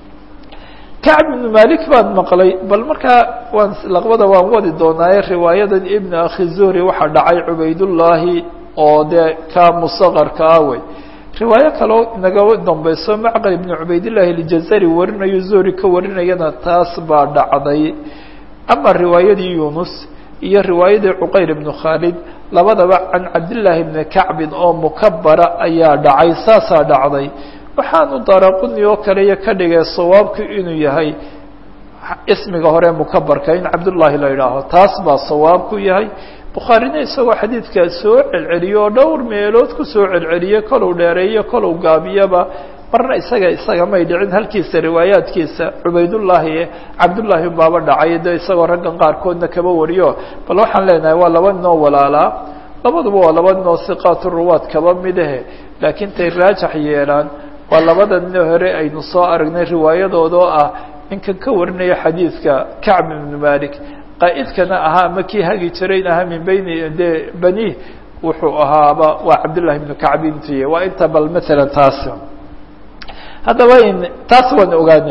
A: kacb ibnu malik baan maqlay bal markaa waan laqbada waan wadi doonaaye riwaayadan ibn akhi zuhri waxaa dhacay cubaydullaahi oo dee ka musaqarka ah wey riwaayo kaloo naga dambeyso macqal ibn cubaydillahi aljazari warinayo zuhri ka warinayana taas baa dhacday ama riwaayadii yunus iyo riwaayadii cuqayl ibnu khaalid labadaba can cabdillaahi bni kacbin oo mukabara ayaa dhacay saasaa dhacday waxaanu daraquni oo kale iyo ka dhigay sawaabku inuu yahay ismiga hore mukabarka in cabdullaahi la yidhaaho taas baa sawaabku yahay bukhaarina isagoo xadiidkaa soo celceliyo oo dhowr meelood kusoo celceliye kolow dheereeyo kolow gaabiyaba marna isaga isaga may dhicin halkiisa riwaayaadkiisa cubaydullaahi cabdullaahi baaba dhacay de isagoo raggan qaarkoodna kaba wariyo bal waxaan leenahay waa laba ninoo walaalaa labaduba waa laba ninoo siqaatu ruwaad kaba midahe laakiin tay raajax yeelaan waa labada nin hore aynu soo aragnay riwaayadooda oo ah ninkan ka warinaya xadiidka kacb ibnu malik qaa'idkana ahaa ama kii hagi jirayn ahaa min beyni de bani wuxuu ahaaba waa cabdullahi ibnu kacb intiy waa inta bal maalan taas haddaba taas waan ogaanay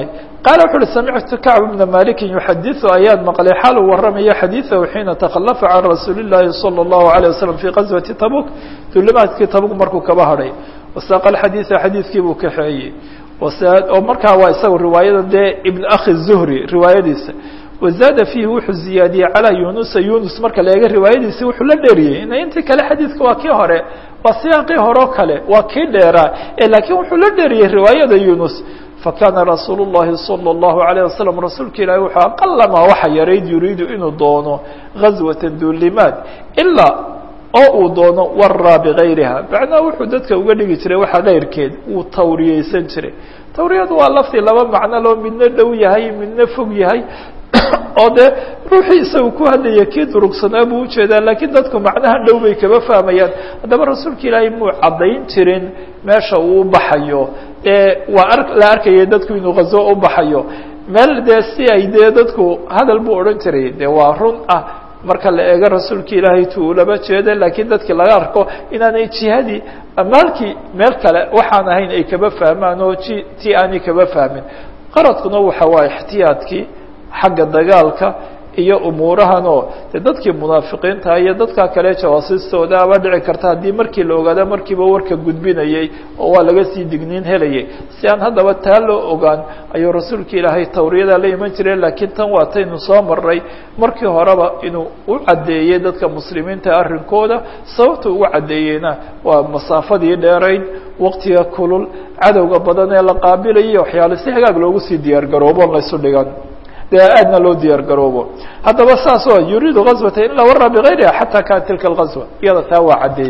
A: qaala wuxu uhi samictu kacb bna malikin yuxadiثu ayaan maqlay xaal uu waramayo xadiiثahu xiina takhalafa can rasuuli الlahi salى الlahu عalيه waslm fii qaswati tabuk dulimaadkii tabuk markuu kaba hadhay wasaaqa xadiiثa xadiidkii buu kaxeeyey oo markaa waa isaga riwaayada dee ibn akhi الzuhri riwaayadiisa wazaada fiihi wuxuu ziyaadiyey calaa yunusa yunus marka la eega riwaayadiisi wuxuu la dheeriyey ina intii kale xadiidka waa kii hore waa siyaaqii hore o kale waa kii dheeraa laakiin wuxuu la dheeriyey riwaayada yunus fakana rasuul الlahi salى الlahu عalيه waslm rasuulka ilaahi wuxuu aqalama waxa yarayd yuriidu inuu doono gazwata duulimaad ilaa oo uu doono waraa bigayriha macnaha wuxuu dadka uga dhigi jiray waxa keyrkeed wuu tawriyeysan jiray tawriyadu waa laftii laba macno loo midna dhow yahay midna fog yahay oo dee ruuxii isaga ku hadlaya kii durugsanaa buu ujeedaa laakiin dadku macnaha dhow bay kaba fahmayaan haddaba rasuulka ilaahay muu caddayn jirin meesha uu baxayo ee waa ar la arkaya dadku inuu ghazo u baxayo meel dee si ay dee dadku hadal buu odhan jiray dee waa run ah marka la eego rasuulka ilaahay tu ulaba jeeda laakiin dadki laga arko inaanay jihadii maalkii meel kale waxaan ahayn ay kaba fahmaan oo ji ti aanay kaba fahmin qaradkuna waxa waa ixtiyaadkii xagga dagaalka iyo umuurahan oo de dadkii munaafiqiinta iyo dadka kale jawaasiistooda aba dhici karta haddii markii la ogaada markiiba warka gudbinayay oo waa laga sii digniin helayay si aan haddaba taa loo ogaan ayuu rasuulka ilaahay tawriyada la iman jiray laakiin tan waa taynu soo maray markii horeba inuu u caddeeyey dadka muslimiinta arrinkooda sababta ugu caddeeyeyna waa masaafadii dheerayd waqtiga kulul cadowga badan ee la qaabilayo waxyaale si hagaag loogu sii diyaar garoobo laysu dhigan dee aadna loo diyaar garoobo haddaba saas o yuriidu gazwata in la wara bigayriha xata kaana tilka اlgazwa iyada taa waa caddeeyey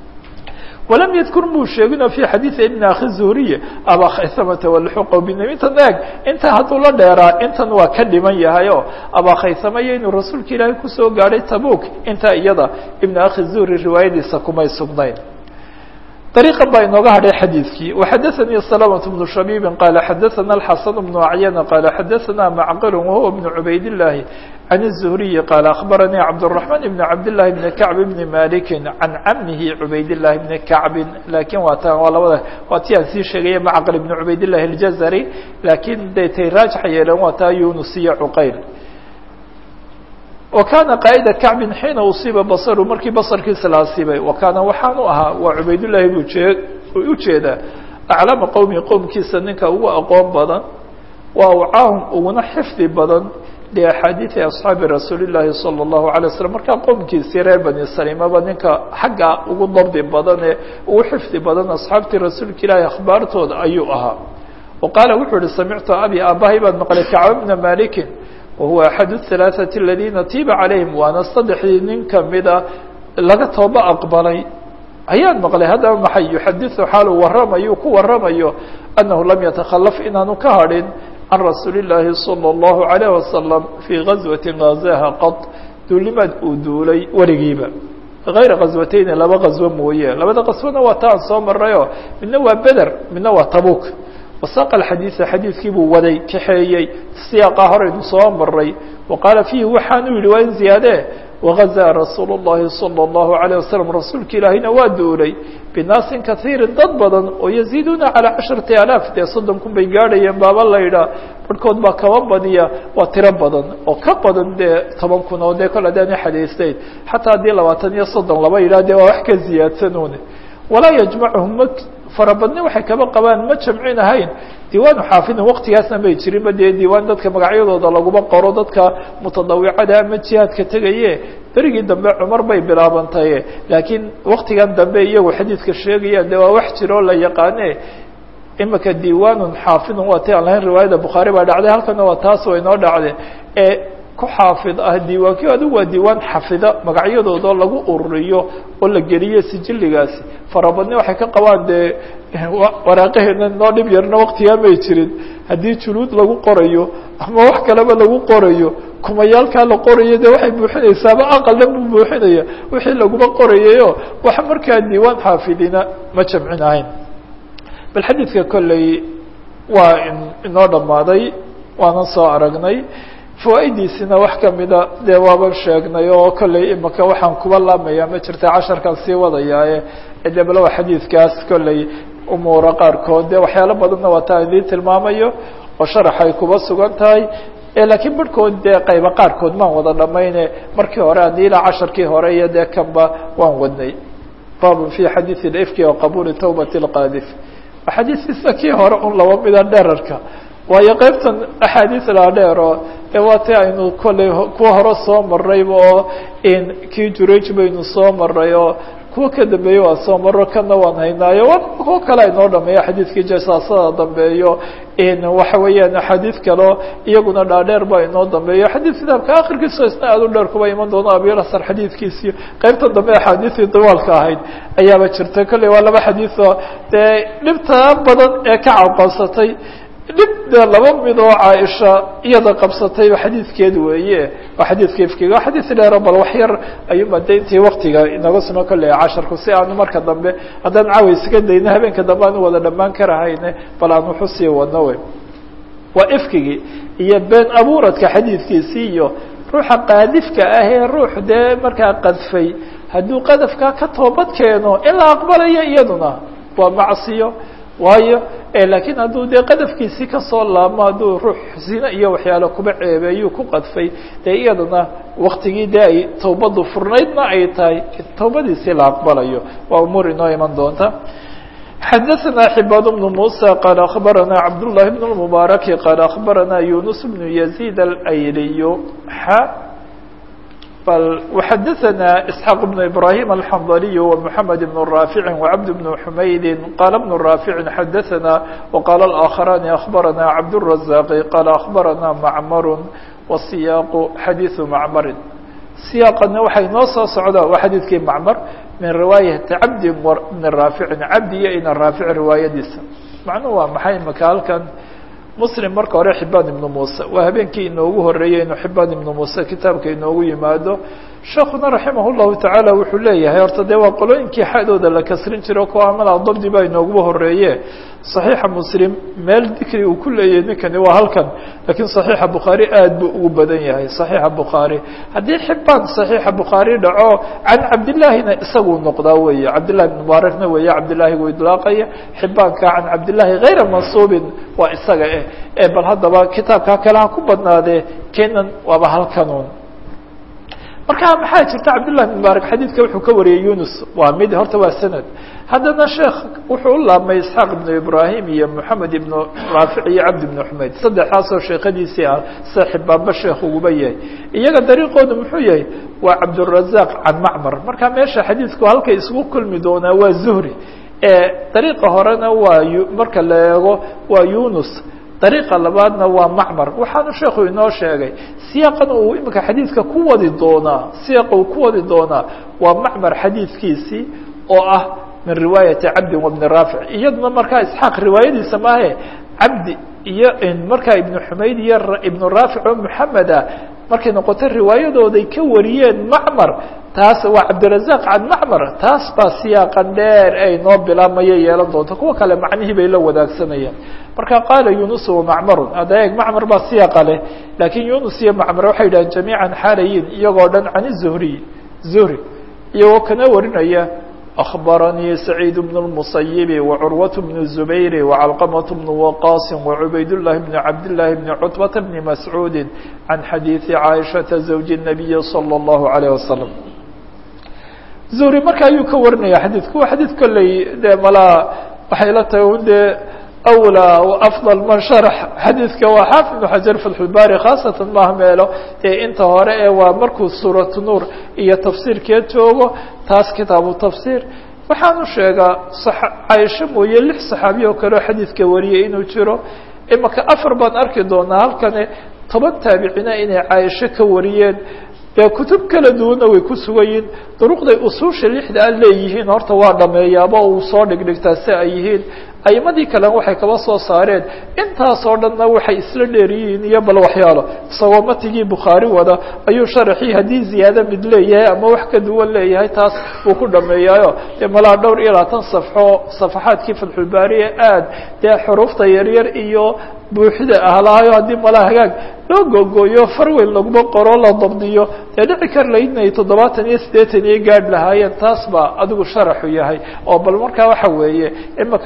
A: walam yadkur muu sheegino fi xadiidi ibn akhi zuhriye aba khaysamata walxuqa binami intan eeg inta hadduu la dheeraa intan waa ka dhiman yahay o abaa khaysamaya inuu rasuulka ilaahay kusoo gaadhay tabuk intaa iyada ibn akhi zuhri riwaayadiisa kumay sugnayn طريقا baa inooga hadhay xadيiثkii وxadثnي سلامة بن شhبيب قال xadثna الحسن بن عyن قال xadثna معqل وهو بن عubayd اللahi عن الزهري قال أخبرني عبدالرحمن بن عبد الله بن كعب بن مالك عن عمه عubayd اللahi بن كعب lakin waa t waa labada waa ti aan sii sheegaya معqل بن عubayd اللahi الجزري lakin de tay raaجح yeeleen waa taa yunus iyo cqayl وkana qاaئda كacbi xiina uصiiba baصru markii baصrkiisa la asiibay وkaana waxaan u ahaa waa cubaydالlahi bu jee ujeedaa aclama qowmi qowmkiisa ninka ugu aqoon badan waa wcaahum uguna xifdi badan لaxaadiiثi aصxaabi rasuuli الlahi salى الlahu عalيه waslم markaa qowmkiisii reer bani salimaba ninka xagga ugu dabdi badan ee ugu xifdi badan asxaabtii rasuulka ilaahi akhbaartooda ayuu ahaa وqaala wuxuu ihi samictu abi aabahay baan maqlay kacb bna maliki wahuwa axad الثalaaثaةi aladiina tiiba calayhim waana saddexdii nin kamida laga tooba aqbalay ayaan maqlay haddaba maxay yuxadiثu xaalu waramayo ku waramayo annahu lam yatakalaf inaanu ka hadhin can rasuuli الlaahi salى الlahu عalيه wasalam fii gazwati gazaha qad duulimaad uu duulay weligiiba غayra غazwateyni laba غazwo mooye labada qaswona waa ta aan soo marayoo midna waa beder midna waa tabuk wasaq xadiiثa xadiidkii buu waday kaxeeyey siyaaqa horeynu soo maray wa qaala fiihi waxaanu yihi waa in ziyaade wagazaa rasuul الlahi salى الlahu عalيه wasalam rasuulka ilaahina waa duulay binaasin kaiirin dad badan oo yaziiduuna calى casharati alaaf dee soddon kun bay gaadhayeen baaba la yidhaah barhkood baa kaba badiya waa tiro badan oo ka badan dee toban kun oo dee kol adaani xadaysteyn xataa haddii labaatan iyo soddon laba yidhah dee waa wax ka ziyaadsanuune walaa yajmacuhum ma farabadni waxay kaba qabaan ma jamcin ahayn diiwaanu xaafidin waktigaasna may jirinba dee diiwaan dadka magacyadooda laguma qoro dadka mutadawicada ama jihaadka tegaye berigii dambe cumar bay bilaabantaye laakiin waktigan dambe iyagu xadiidka sheegayaan de waa wax jiro la yaqaane imika diiwaanun xaafidun waa ti aan lahayn riwaayada bukhaari baa dhacday halkana waa taas way noo dhacde ee ku xaafid ah diiwaanki adigu waa diiwaan xafida magacyadooda lagu ururiyo oo la geliyo sijiligaasi farabadni waxay ka qabaan dee waraaqaheena noo dhib yarna waktigaa may jirin haddii juluud lagu qorayo ama wax kaleba lagu qorayo kumayaalkaa la qorayo de waxay buuxinaysaaba aqalna buu buuxinaya wixii laguma qorayayo wax markaa diiwaan xaafidina ma jamcin ahayn bal xadiidka kolley waa inoo dhammaaday waanan soo aragnay fawaa'idiisina wax kamida dee waaban sheegnay oo kolley imika waxaan kuba laamaya ma jirta casharkaan sii wadayaaye de bal waa xadiidkaas kolley umuura qaarkood dee waxyaalo badanna waa taa idiin tilmaamayo oo sharax ay kuba sugan tahay laakiin barhkood dee qayba qaarkood maan wada dhamayne markii hore haddii ilaa casharkii hore iyo dee kanba waan wadnay babun fi xadiiثi ifki o qabuuli tawbati اlqaadif axaadiistiisa kii hore un laba mida dherarka waayo qaybtan axaadiis laa dheer oo de waa ti aynu kolley kuwa hore soo marayba oo kii juraj baynu soo maray oo kuwa ka dambeeye waan soo maro kana waan haynaayo wa kuwo kale aynoo dhameeyo xadiidkii jasaasada dambeeyo waxa weeyaan axaadiid kaleo iyaguna dhaadheer ba inoo dambeeyo xadiid kitaabka akhirkiisa isna aad u dheer kuba iman doono abilasar xadiidkiisiyo qaybta dambe axaadiistii dawaalka ahayd ayaaba jirta kolley waa laba xadiioo dee dhibta badan ee ka cawqabsatay dhib de laba mid oo caaisha iyada qabsatayba xadiidkeed weeye waa xadiidka ifkiga waa xadiid dheero bal wax yar ayuunba de intii waktiga inaga suno kolley casharku si aanu marka dambe haddaan caawa iskaga dayno habeenka dambe aanu wada dhamaan karahayne bal aan wuxu sii wadno wey waa ifkigii iyo been abuuradka xadiidkiisii iyo ruuxa qaadifka ah ee ruux dee markaa qadfay hadduu qadafkaa ka toobad keeno in la aqbalayo iyaduna waa macsiyo waayo laakiin hadduu dee qadafkiisii kasoo laabmo hadduu ruux zine iyo waxyaalo kuba ceebeeyuu ku qadfay dee iyadana waktigii dee ay tawbadu furnaydna ay tahay tawbadiisii la aqbalayo waa umuur inoo iman doonta xadaثna xibاad بن موسى qال أخbarana cabdاللahi بن المبارك qال أخbarana يuنس بن يزيد الأyliy وxadثna إسحاq بن إبراهيم الحنظلي ومحمد بن رافع وعبد بن حمyد qال بن رافع xadثna وqال الآخران أخبرنا عبدالرزاق qال أخبرنا معmر وسyاq xadيث معmr سyاaqna waxay noo soo socda waa xadيثkii معmر min riwaayati cabdi bni raaficin cabdi iyo ina raafic riwaayadiisa macnuhu waa maxay maka halkan muslim marka hore xibaan ibnu muuse waa habeenkii inoogu horeeyey inuu xibaan ibnu muuse kitaabka inoogu yimaado sheekuna raximah llahu tacaala wuxuu leeyahay horta dee waa qolooyinkii xadooda la kasrin jiro kuwa amala dabdi baa inooguba horeeye صaxiixa muslim meel dikri uu ku leeyahay ninkani waa halkan lakiin صaxiixa bukhaari aad buu ugu badan yahay صaxiixa bukhaari haddii xibaan صaxiixa bukhaari dhaco can cabdillaahina isaguu noqdaa weeye cabdillahi bn mubaarakna weeye cabdillahi gu idlaaqaya xibaanka can cabdillahi غayra mansuubin waa isaga eh bal haddaba kitaabkaa kale ha ku badnaadee kenan waaba halkanun marka maxaa jirta cabdالlah بن mubaarak xadiidka wuxuu ka wariyey yunus waa mid horta waa sanad haddana sheekh wuxuu u laabmay isxaaq ibnu ibrahim iyo moxamed ibnu raafic iyo cabdi ibnu xumayd saddexdaasoo sheekadiisii ah sida xibaanba sheekh uguba yahay iyaga dariiqoodu muxuu yahay waa cabdالrazaq can macmar marka meesha xadiidku halkay isugu kulmi doonaa waa zuhri dariiqa horena waa marka la eego waa yunus dariiqa labaadna waa macmar waxaanu sheekhu inoo sheegay siyaaqan uu imika xadiidka ku wadi doonaa siyaaqa uu ku wadi doonaa waa macmar xadiidkiisii oo ah min riwaayati cabdi wabni raafic iyaduna markaa isxaaq riwaayadiisa maahe cabdi iyo markaa ibnu xumayd iyo ibnu raafic oo muxameda markay noqoto riwaayadooday ka wariyeen macmar taas waa cabdirazaq can macmar taas baa siyaaqan dheer ay noo bilaabmaya yeelan doonto kuwa kale macnihii bay la wadaagsanayaan marka qaala yunus wamacmarun hadda eeg macmar baa siyaaqa leh laakiin yunus iyo macmar waxay yidhahan jamiican xaalayin iyagoo dhan can zuhriy zuhri iyagoo kana warinaya أخبرني سعيد بن المصيب وعروة بن الزبير وعلقمة بن وقاص وعبيد الله بن عبد الله بن عتبة بن مسعود عن حديث عائشة زوج النبي صلى الله عليه وسلم زهري marka ayuu ka warinaya xadiidku waa xadiid kolley dee malaa waxay la tahay un dee أولى وأفضل من شرح xadيiثka waa xاaفظ بن حجر فتح الباري khاaصatan maha meelo dee inta hore ee waa markuu suuraة نuur iyo تafsيirkeed joogo taas kitaabu تafsير waxaanu sheegaa caaisho mooye lix صaxaabiy oo kale oo xadiidka wariyay inuu jiro imaka afar baan arki doonaa halkani toban taabicina inay caaisho ka wariyeen dee kutub kala duwanna way ku sugayiin duruqday usuusha lixda a leeyihiin horta waa dhameeyaaba uu soo dhigdhigtaa si ay yihiin aimadii kalena waxay kaba soo saareen intaasoo dhanna waxay isla dheeryihiin iyo bal waxyaalo isagoo matigii bukhaari wada ayuu sharaxii haddii ziyaado mid leeyahay ama wax ka duwan leeyahay taas uu ku dhameeyaayo dee malaa dhowr iyo labaatan safxo safaxaadkii fatxulbaariye aad dee xuruufta yaryar iyo buuxida ahlaayo haddii malaa hagaag loo googooyo farweyn laguma qoro la dabdiyo dee dhici kar layd inay toddobaatan iyo siddeetan iyo gaadh lahaayeen taas baa adigu sharaxu yahay oo bal markaa waxa weeye imaka laakiin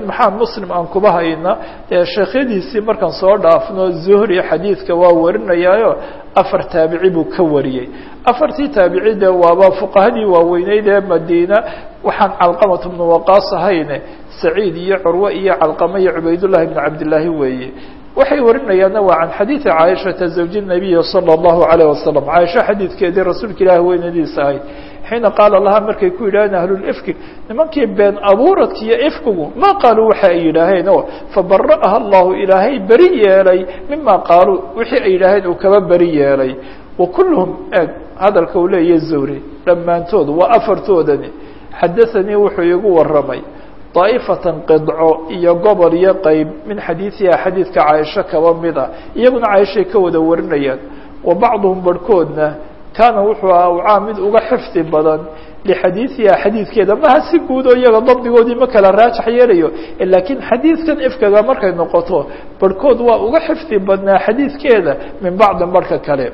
A: maxaa muslim aan kuba hayna dee sheekhyadiisii markaan soo dhaafno zuhri xadiidka waa warinayaayo afar taabici buu ka wariyey afartii taabici de waaba fuqahadii waaweyneyd ee madiina waxaan calqamat bnu waqaas ahayne saciid iyo curwe iyo calqama iyo cubaydullahi bnu cabdillaahi weeye waxay warinayaanna waa can xadiidi caaishata zawji nabiyi salى اllahu alayh wasalam caaisha xadiidkeedii rasuulka ilaahi weynadiisa ahayd xiina qaala lahaa markay ku yidhaaheen ahlulifki nimankii been abuuradka iyo ifkigu ma qaaluu waxa ay yidhaaheen oo fabara'aha allahu ilaahay beri yeelay mima qaaluu wixii ay yidhaaheen uu kaba beri yeelay wa kulluhum eeg hadalka uu leeyahy zawri dhammaantood waa afartoodani xadaanii wuxuu iigu waramay daa'ifatan qidco iyo gobol iyo qeyb min xadiidiha xadiidka caaisho kaba mid ah iyaguna caaishay ka wada warinayaan wa bacduhum barhkoodna kaana wuxuu ahaa ucaa mid uga xifdi badan lixadiidiha xadiidkeeda maha si guud oo iyaga dabdigoodii ma kala raajax yeelayo laakiin xadiidkan ifkaga markay noqoto barhkood waa uga xifdi badnaa xadiidkeeda min bacdin barhka kale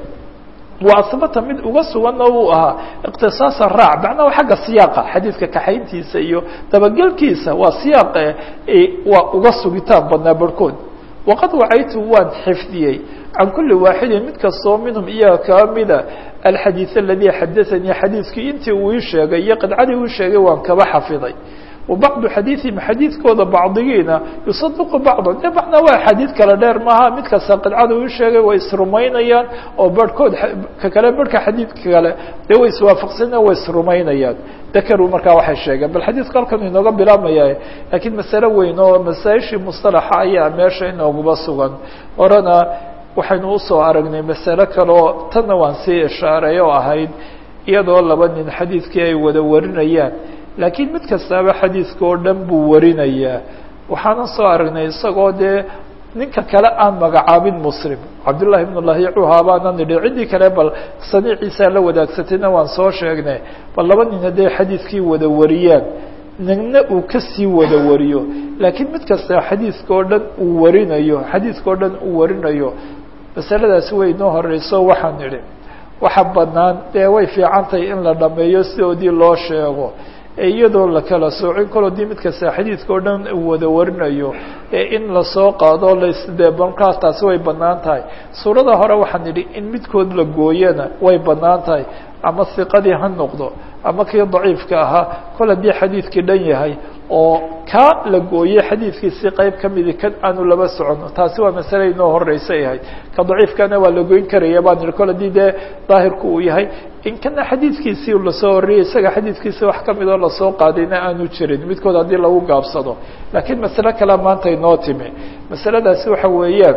A: wa asbata mid uga suganna uu ahaa iqtisaasa raac macnaha xagga siyaaqa xadiidka kaxayntiisa iyo dabagelkiisa waa siyaaqa waa uga sugitaan badnaa barhkood waqad wacaytu waan xifdiyey can kuli waaxidin mid kastoo minhum iyaga kaa mida alxadiid aladii xadaanii xadiidkii intii uu ii sheegay iyo qidcadii uu sheegay waan kaba xafiday wa bacdu xadiidihim xadiidkooda bacdigiina yusadiqu bacdan de macnaa waa xadiid kale dheer maaha mid kasta qidcada uu sheegay way isrumaynayaan oo barhkood ka kale barhka xadiidka kale dee way iswaafaqsana way isrumaynayaan dakaruu markaa waxay sheegeen bal xadiidka halkan inooga bilaabmaya laakiin masale weyn oo masaaishii mustalaxa ayaa meesha inooguba sugan horena waxaynu usoo aragnay masale kale oo tanna waan sii ishaaray oo ahayd iyadoo laba nin xadiidkii ay wada warinayaan laakiin mid kastaaba xadiidka oo dhan buu warinayaa waxaanan soo aragnay isagoo dee ninka kale aan magacaabin muslim cabdullahi ibn lahiicuha baanan nidhi ciddii kale bal saniiciisaa la wadaagsatayna waan soo sheegnay bal laba nin hadday xadiidkii wada wariyaan nina uu kasii wada wariyo laakiin mid kasta xadiidka oo dhan uu warinayo xadiidka oo dhan uu warinayo masaladaasi way inoo horeyso waxaan nidhi waxa banaan dee way fiican tahay in la dhameeyo sidoodii loo sheego iyadoo la kala soocin kalo dii mid kasta xadiidka oo dhan uu wada warinayo ee in lasoo qaado lasde markaas taasi way banaan tahay suurada hore waxaan idhi in midkood la gooyana way banaan tahay ama hiqadii ha noqdo ama kii daciifka ahaa kol haddii xadiidkii dhan yahay oo kaa la gooyey xadiidkiisii qeyb ka midi kan aanu laba socono taasi waa masale inoo horeysay ahayd ka daciifkana waa la goyn karaya baan ihi kol haddii dee daahirku uu yahay in kana xadiidkiisii lasoo horiyey isaga xadiidkiisii wax kamid oo lasoo qaadayna aanu jirin midkood haddii lagu gaabsado laakiin masale kale maanta inoo timi masaladaasi waxa weeyaan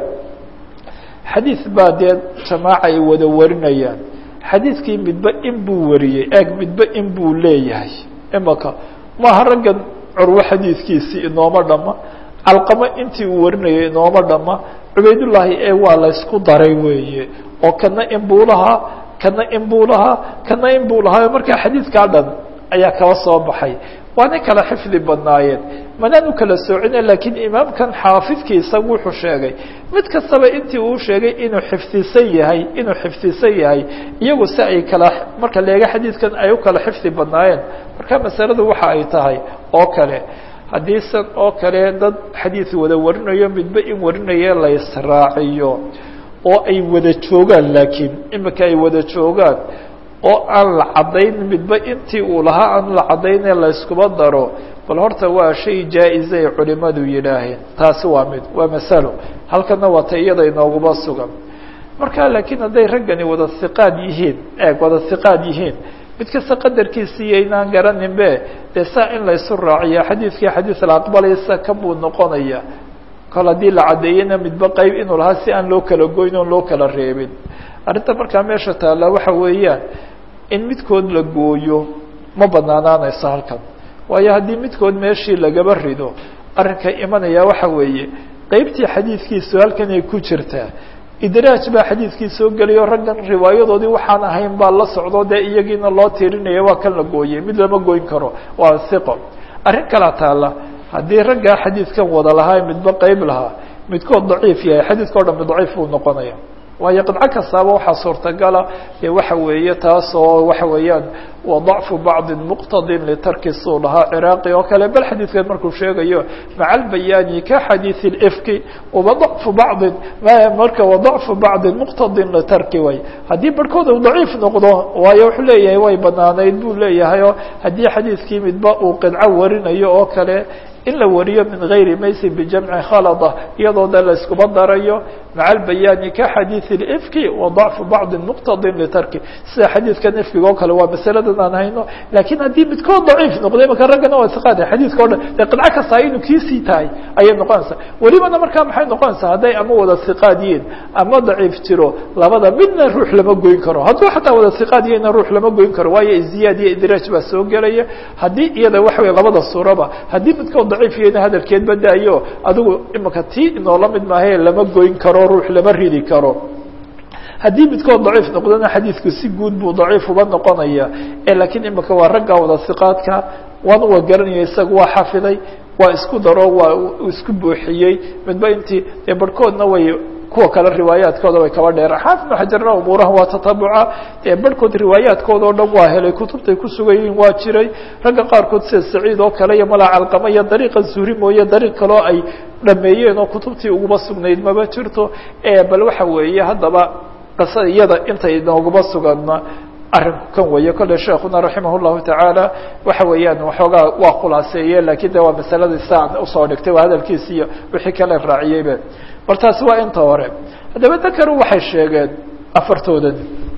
A: xadiid baa dee jamaaca ay wada warinayaan xadiidkii midba in buu wariyey eeg midba in buu leeyahay imaka maaha raggan curwo xadiidkiisii inooma dhama calqamo intii uu warinayay inooma dhama cubaydullaahi ee waa laysku daray weeye oo kana in buu lahaa kana in buu lahaa kana in buu lahaa markaa xadiidkaa dhan ayaa kala soo baxay waana kala xifdi badnaayeen manaan u kala soocina laakiin imaamkan xaafidkii isagu wuxuu sheegay mid kastaba intii uu sheegay inuu xifdisan yahay inuu xifdisan yahay iyagu si ay kala marka leega xadiidkan ay u kala xifdi badnaayeen marka masaladu waxa ay tahay oo kale haddii san oo kale dad xadiid wada warinayo midba in warinaye la israaciyo oo ay wada joogaan laakiin imika ay wada joogaan oo aan la caddayn midba intii uu lahaa aan la caddaynee la iskuba daro bal horta waa shay jaa-iza ay culimadu yidhaaheen taasi waa mid waa masalo halkana waa ta iyada inooguma sugan marka laakiin hadday raggani wada hiqaad yihiin eeg wada hiqaad yihiin mid kasta qadarkiisii yaynaan garaninbe dee saa in laysu raaciya xadiidkii xadiid la aqbalaysa kan buu noqonaya kol haddii la caddeeyena midba qeyb inuu lahaa si aan loo kala goyn oon loo kala reebin arrinta markaa meesha taalla waxa weeyaan in midkood la gooyo ma banaanaanayso halkan waayo haddii midkood meeshii lagaba rido arrinka imanaya waxa weeye qeybtii xadiidkiisu halkan ay ku jirtaa idraaj baa xadiidkii soo gelayo raggan riwaayadoodii waxaan ahayn baa la socdo dee iyagiina loo tirinaya waa kan la gooyey mid lama goyn karo waa hiqo arrin kalaa taalla haddii raggaa xadiidkan wada lahaa midba qeyb lahaa midkood daciif yahay xadiidka o dhan daciif buu noqonaya waayo qidco kastaaba waxaa suurtagala dee waxa weeye taas oo waxa weeyaan wa ضacfu bacdi muqtadin litarki suu dhahaa ciraaqi oo kale bal xadiidkan markuu sheegayo maca albayaani ka xadiiث اlfki waضacfu bacdi marka waضacfu bacdi muqtadin litarki way haddii barhkood uu daciif noqdo waayo wuxuu leeyahay way banaanayd buu leeyahay oo haddii xadiidkii midba uu qidco warinayo oo kale in la wariyo min gayri maysin bijamci khalada iyadoo de la iskuba darayo maca albayaani ka xadiiث اlfki wa ضacfu bacdi muqtadin litarki sida xadiidkan ifkiga oo kale waa masaladan aan hayno lakiin haddii midkood daciif noqday maka raggana waa iqaada xadiidka o dhan dee qidco kastaa inuu kiisii tahay ayay noqonaysaa welibana markaa maxay noqonaysaa hadday ama wada iqaad yihiin ama daciif jiro labada midna ruux lama goyn karo hadduu xataa wada iqaad yihina ruux lama goyn karo waayo ziyaad iyo idraaj baa soo gelaya haddii iyada waxa wey labada suuraba haddii midkood daciif yihina hadalkeed badaayo adigu imika tii inoola mid maahae lama goyn karo ruux lama ridi karo haddii midkood daciif noqdona xadiidku si guud buu daciif uba noqonaya lakiin imika waa ragga wada siqaadka waan uwa garanaya isaga waa xafiday waa isku daro waa isku buuxiyey midba intii dee barhkoodna way kuwa kale riwaayaadkooda way kaba dheer xaafid bn xajarna umuuraha waa tatabuca ee barhkood riwaayaadkooda oo dhan waa helay kutubtay ku sugan yihiin waa jiray ragga qaarkood sida saciid oo kale iyo malaa calqama iyo dariiqa zuhri mooye dariiq kaleo ay dhameeyeen oo kutubtii uguma sugnayd maba jirto bal waxa weeye haddaba qisada iyada intay nooguma suganna arrinku kan weeye kolle sheekuna raximah llahu tacaala waxa weeyaan waxoogaa waa khulaaseeye lakiin de waa masaladii saan usoo dhigtay waa hadalkiisi iyo wixii kale raaciyeybe bal taasi waa inta hore haddaba dakaru waxay sheegeen afartoodan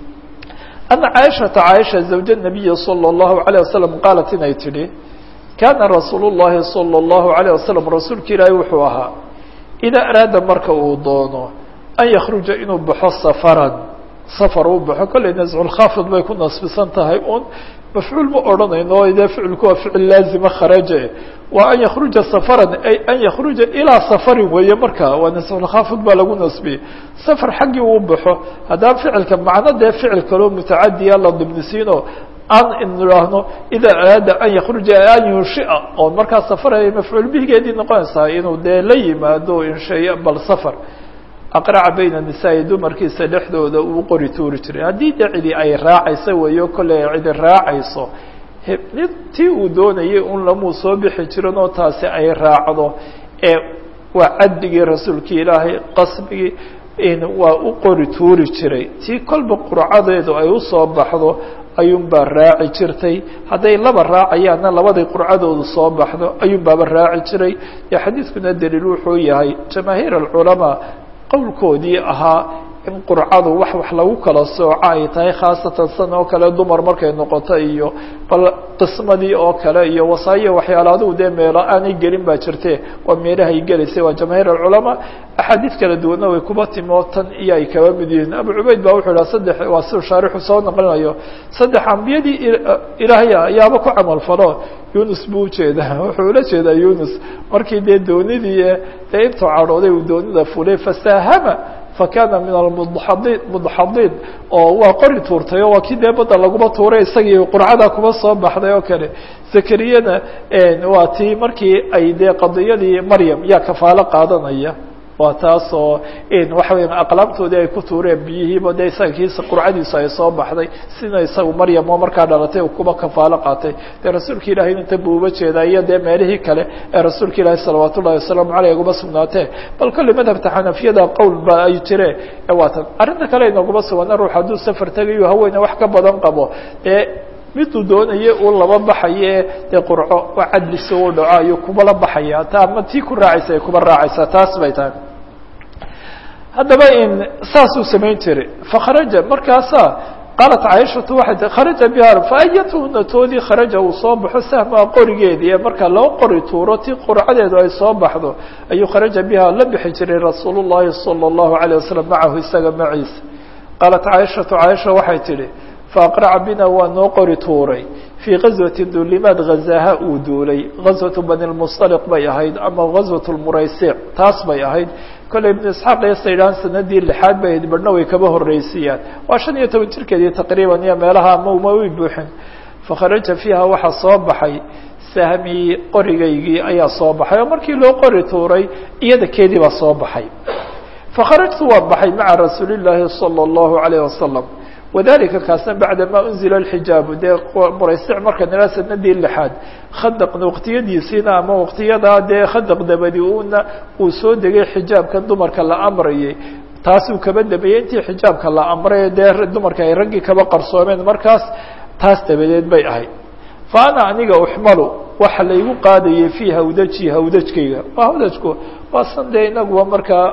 A: ana caaishata caaisha zawja nabiyi salى اllahu alayه wasalam qaalat inay tidhi kaana rasuul llahi salى اllahu alayه wasalam rasuulka ilaahi wuxuu ahaa idaa araada marka uu doono an yakruja inuu baxo safaran safar uu baxo kolley nasculkhaafid bay ku nasbisan tahay un mafcuul ma odhanayno dee ficilku waa ficil laazima kharaje waa an yakruja safaran ay an yakruja ilaa safarin weeye marka waa nasculkhaafid baa lagu nasbiyey safar xaggii uu baxo haddaba ficilka macno dee ficil kaloo mutacadiya la dibnisiino an idhaahno ida araada an yakruja an yunshia oo markaa safar ay mafcuul bihigeedii noqonaysaa inuu dee la yimaado insheeyo bal safar aqraca bayna nisaa-i dumarkiisa dhexdooda uu qori tuuri jiray haddii de cidi ay raacayso weeyo kolley ay cidi raacayso tii uu doonayay un lamuu soo bixi jirin oo taasi ay raacdo ee waa caddigii rasuulkii ilaahay qasbigii waa u qori tuuri jiray tii kolba qurcadeedu ay usoo baxdo ayuunbaa raaci jirtay hadday laba raacayaanna labaday qurcadoodu soo baxdo ayuunbaaba raaci jiray dee xadiidkuna daliil wuxuu yahay jamaahiir alculamaa qowlkoodii ahaa in qurcadu wax wax lagu kala sooco ay tahay khaasatan san oo kale dumar markay noqoto iyo bal qismadii oo kale iyo wasaayo waxyaala adigu dee meelo aanay gelin baa jirte waa meelahay gelaysay waa jamaahiir alculamaa axaadiid kala duwanna way kuba timo tan iyo ay kaba mid yihiin abu cubayd baa wuxuu ihaha saddex waa siu shaarixu soo naqlinayo saddex ambiyadii ilaahay ayaaba ku camal falo yunus buu ujeedaa wuxuu ula jeedaa yunus markii dee doonidii dee intuu cadhooday uu doonida fulay fasaahama fakana min almudxadiin mudxadiin oo waa qori tuurtay oo waa kii dee badda laguma tuuray isagii qurcada kuma soo baxday oo kale zakariyana waa tii markii ay dee qadiyadii maryam yaa kafaalo qaadanaya waa taas oo waxa weya aqlaamtoodii ay ku tuureen biyihiiba dee isaga kiisa qurcadiisu ay soo baxday sina isagu maryam oo markaa dhalatay uu kuba kafaalo qaatay dee rasuulka ilahay inta buu uba jeedaa iyo dee meelihii kale ee rasuulka ilaahi salawaat ullahi wasalaamu caleyh uguma sugnaatee bal kolley madhabta xanafiyada qowl ba ay jire waatan arrinta kale inaguma sugana ruux hadduu safar tegayo haweene wax ka badan qabo dee miduu doonaya uu laba baxaye dee qurco waa cadlisi u dhaco ayuu kubala baxaya ta ama tii ku raacaysa ay kuba raacaysaa taas bay tahay haddaba in saasuu samayn jiray fakharaja markaasaa qaalat caaishatu waxay tii kharaja biha faayatuhuna toodii kharaja uu soo baxo sahmaa qorigeedii ee marka loo qori tuuro tii qurcadeedu ay soo baxdo ayuu kharaja biha la bixi jiray rasuul llahi salى اllahu alayه wasalam macahu isaga maciisa qaalat caaishatu caaisha waxay tidhi faaqraca bina waa noo qori tuuray fii gazwati duulimaad ghazaha uu duulay gazwatu bani lmustaliq bay ahayd ama gazwat lmuraysic taas bay ahayd kolley ibnu isxaaq iyo saydhaan sanadii lixaad bay ahayd badhna way kaba horreysiyaan waa shan iyo toban jirkeedii taqriiban iyo meelaha ama uma way buuxin fakharaja fiiha waxaa soo baxay sahmii qorigaygii ayaa soo baxay oo markii loo qori tuuray iyada keedii baa soo baxay fakharajtu waan baxay maca rasuuli الlahi salى الlahu عalيه wasalam wadalika kaasna bacda ma unzila اxijaabu dee muraysic marka nila sanadii lixaad khadaqna waqtiyadiisiina ama waqtiyadaa dee khadaq dabadi una uu soo degay xijaabkan dumarka la amrayay taasuu kaba dabeeyey intii xijaabka la amray dee dumarka ay raggii kaba qarsoomeen markaas taas dabadeed bay ahayd fa ana aniga uxmalu waxa laygu qaadayay fii hawdaji hawdajkayga waa hawdajku waa san dee inaguba markaa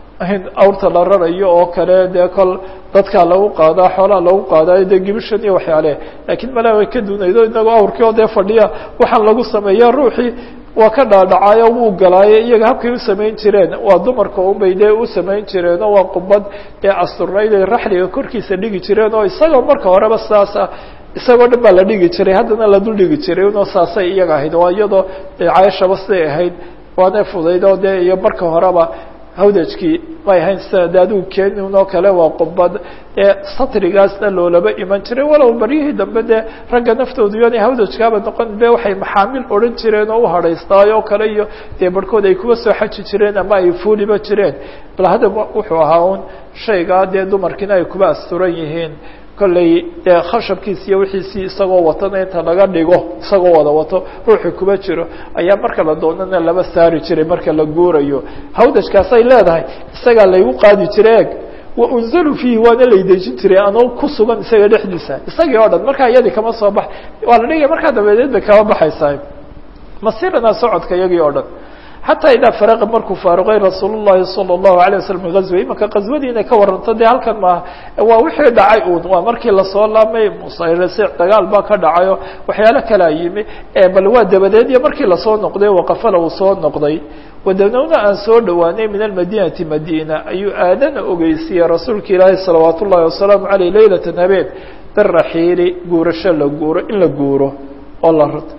A: awrta la rarayo oo kale dee kol dadkaa lagu qaadaa xoolaa lagu qaadaayo dee gibishan iyo waxyaale laakiin malaa way ka duunaydo inagu awrkii oo dee fadhiya waxaan lagu sameeya ruuxii waa ka dhaadhacaayo wuu galaayo iyaga habkay u samayn jireen waa dumarka unbay dee u samayn jireen oo waa qubad dee asturnayd ay raxliga korkiisa dhigi jireen oo isagoo marka horeba saasa isagoo dhan baa la dhigi jiray haddana la dul dhigi jiray unoo saasay iyaga ahayd waa iyadoo cayashaba siday ahayd waana fudayd oo dee iyo marka horeba hawdajkii may ahayn sida de adigu keenin oo kale waa qubad dee satrigaasna loolaba iman jiray walow baryihii dambe dee ragga naftoodu yoonay hawdajkaaba noqon be waxay maxaamil odhan jireen oo uhadhaystaay oo kale iyo dee barhkood ay kuwa soo xaji jireen ama ay fuuliba jireen bal haddaba wuxuu ahaa un shaygaa dee dumarkiina ay kuba asturan yihiin kolley dee khashabkiisi iyo wixiisii isagoo watana inta laga dhigo isagoo wada wato ruuxii kuba jiro ayaa marka la doonana laba saari jiray marka la guurayo hawdajkaasay leedahay isagaa laygu qaadi jiray eg wa unzalu fiihi waana laydejin jiray anoo ku sugan isaga dhexdiisa isagii oo dhan markaa iyadii kama soo bax waa la dhigaya markaa dabadeed bay kama baxaysaa masirana socodka iyagii oo dhan xataa idaa faraqa markuu faaruqay rasuul llahi salى الlahu alيه waslm min gazwa imanka qaswadii inay ka waranto dee halkan maaha waa wixii dhacay un waa markii lasoo laamay musarasic dagaal baa ka dhacayo waxyaalo kalaa yimi bal waa dabadeed iyo markii lasoo noqday waqafala uu soo noqday wadanowna aan soo dhowaanay min almadinati madina ayuu aadana ogeysiiyey rasuulka ilaahi salawaat ullahi wasalaamu aleyh leylata habeen biraxiili guurasho la guuro in la guuro oo la rto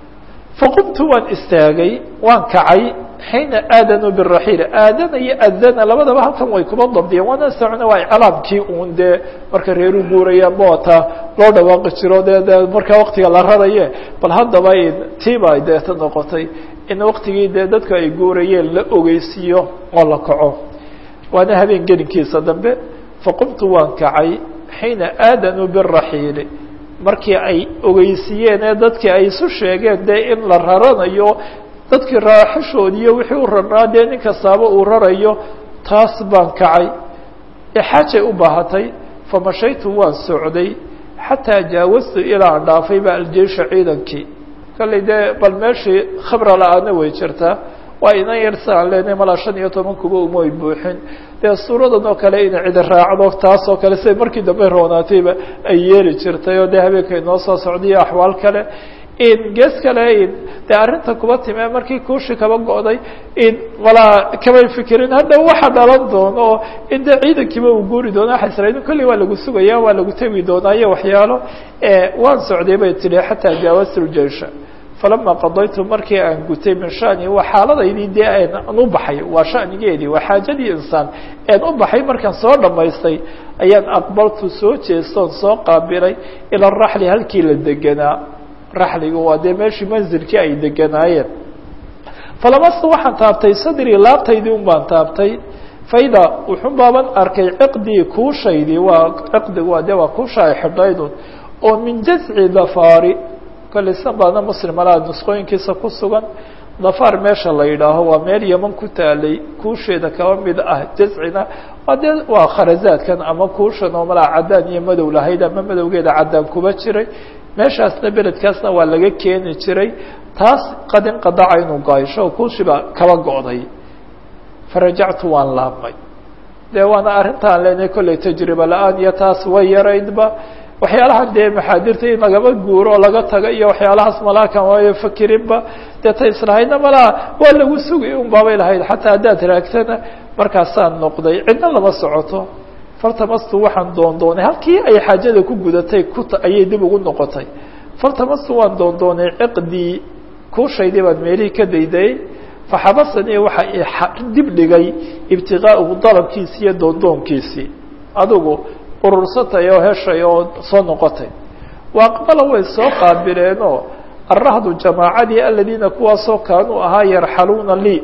A: faqumtu waan istaagay waan kacay xiina aadanuu biraxiil aadana iyo adana labadaba halkan way kuba dabdiyeen waana socna waa iclaamkii uun dee marka reeru guurayaanba wataa loo dhawaaqi jiro de de markaa waktiga la raraye bal haddaba tiiba deeta noqotay in waktigii dee dadku ay guurayeen la ogeysiiyo oo la kaco waana habeen gelinkiisa dambe faqumtu waan kacay xiina aadanuu biraxiili markii ay ogeysiiyeen ee dadkii ay isu sheegeen dee in la raranayo dadkii raaxashoodiiyo wixii u rarnaa dee nin kastaaba uu rarayo taas baan kacay ee xaajay u baahatay famashaytu waan socday xataa jaawastu ilaa aan dhaafay ba aljeisha ciidankii kallay dee bal meeshii khabra la-aana way jirtaa waa inan yar si aan leenahay malaa shan iyo toban kuba umay buuxin dee suuradan oo kale ina cidi raacdo taas oo kale siday markii dambe roonaatayba ay yeeli jirtay oo dee habeenka inoo soo socdaiyo axwaal kale in gees kale in dee arrinta kuba time markii kuushi kaba go'day in walaa kamay fikirin hadda waxa dhalan doono oo in dee ciidankiiba uu guuri doono waxa israailin kolley waa lagu sugaya waa lagu tegi doonaa iyo waxyaalo waan socday bay tidhi xataa jaawastu ljeisha falama qadaytu markii aan gutay min shani waa xaaladaydii dee aan u baxay waa shanigeedii waa xaajadii insaan aan u baxay markaan soo dhamaystay ayaan aqbaltu soo jeestoon soo qaabilay ila raxli halkii la deganaa raxliga waa dee meeshii manzilkii ay deganaayeen falamastu waxaan taabtay sadrii laabtaydii un baan taabtay faida wuxun baaban arkay ciqdii kuushaydii waa ciqdigu waa dee waa kuusha ay xidhaydun oo min jazci dafaari kolley san baadna muslim alaa nusqooyinkiisa ku sugan dafaar meesha la yidhaaho waa meel yeman ku taalay kuusheeda kaba mid ah jazcina waa dee waa kharazaadkan ama kuushan oo malaa caddaan iyo madow lahayd ama madowgeeda caddaan kuba jiray meeshaasna beledkaasna waa laga keeni jiray taas qadin qadaca inuu gaysho oo kuushiba kaba go'day farajactu waan laabmay dee waana arrintaan leenahay kolley tajriba la-aan iyo taas way yaraydba waxyaalahan dee maxaadirta in lagaba guuro oo laga taga iyo waxyaalahaas malaakan waayo fakirinba dee ta islahaydna malaa waa lagu sugay un baabay lahayd xataa haddaad raagtana markaasaan noqday cidna lama socoto faltamastu waxaan doondoonay halkii ay xaajada ku gudatay ku ayay dib ugu noqotay faltamastu waan doondoonay ciqdii kuushaydii baan meelihii ka daydayay faxabasanii waxa dib dhigay ibtiqaauhu dalabkiisii iyo doondoonkiisii adigu urursatay oo heshay oo soo noqotay wa aqbala way soo qaabileenoo arahdu jamaacadii aladiina kuwaasoo kaanuu ahaa yarxaluuna lii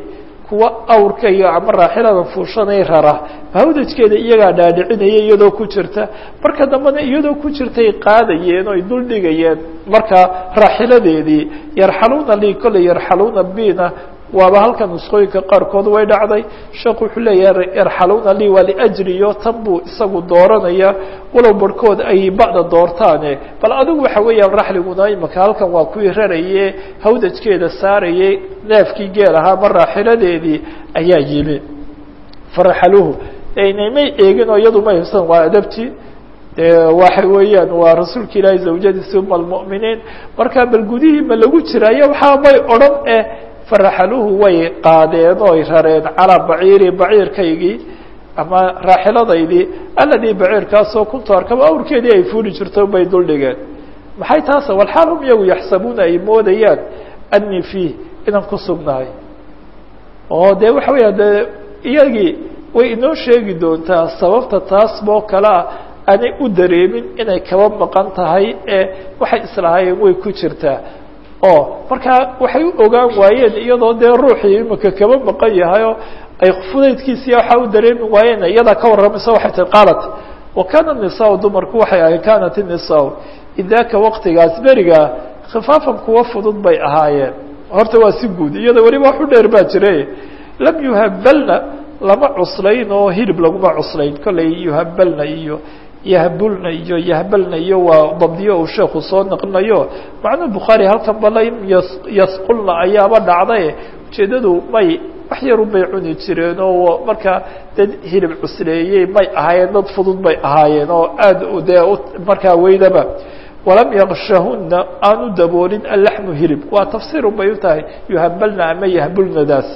A: kuwa awrkayga ama raaxilada fuushanay rara hawdajkeeda iyagaa dhaadhicinaya iyadoo ku jirta marka dambena iyadoo ku jirtay qaadayeen oo ay dul dhigayeen markaa raaxiladeedii yarxaluuna lii kolley yarxaluuna bina waaba halkan nusqooyinka qaarkood way dhacday sheekhu wuxuu leeyahay yarxaluuna lii waa liajriyo tan buu isagu dooranaya walow barhkood ay bacda doortaane bal adigu waxa weeyaan raxliguna imaka halkan waa kuwii raraye hawdajkeeda saarayay neefkii geel ahaa ma raaxiladeedii ayaa yimi faraxaluhu may eegin oo iyadu ma hibsan waa adabtii de waxa weeyaan waa rasuulka ilaahi zawjadiisi uma almu'miniin marka bal gudihii ma lagu jiraayo waxaa may odhan eh faraxaluhu way qaadeen oo ay rareen calaa baciiri baciirkaygii ama raaxiladaydii aladii baciirkaasoo kuntu arkaba awrkeedii ay fuuli jirto bay dul dhigeen maxay taas walxaal hum iyagu yaxsabuuna ay moodayaan anii fiih inaan ku sugnahay oo de waxa weya de iyagii way inoo sheegi doontaa sababta taasboo kale ah aanay u dareemin inay kaba maqan tahay ee waxay islahaayeen way ku jirtaa oo markaa waxay u ogaan waayeen iyadoo dee ruuxii imika kaba maqan yahay oo ay fudaydkiisiya waxaa u dareemi waayeen iyadaa ka warramaysa waxay tii qaalat wa kaana nisaa dumarku waxay ahayd kaanat inisaa idaaka waqtigaas berigaa khifaafan kuwa fudud bay ahaayeen horta waa si guud iyada weliba wax u dheer baa jire lam yuhabalna lama cuslayn oo hilib laguma cuslayn kollay yuhabalna iyo yahbulna iyo yahbalna iyo waa dabdiyo uu sheekhu soo naqlinayo macnuu bukhaari halkan bala yasqulna ayaaba dhacday ujeeddadu may wax yarun bay cuni jireen oo markaa dad hilib cusleeyey may ahaayeen dad fudud bay ahaayeen oo aad dee markaa weydaba walam yakshahuna aanu daboolin allaxmu hilib waa tafsiirun bay u tahay yuhabalna ama yahbulnadaas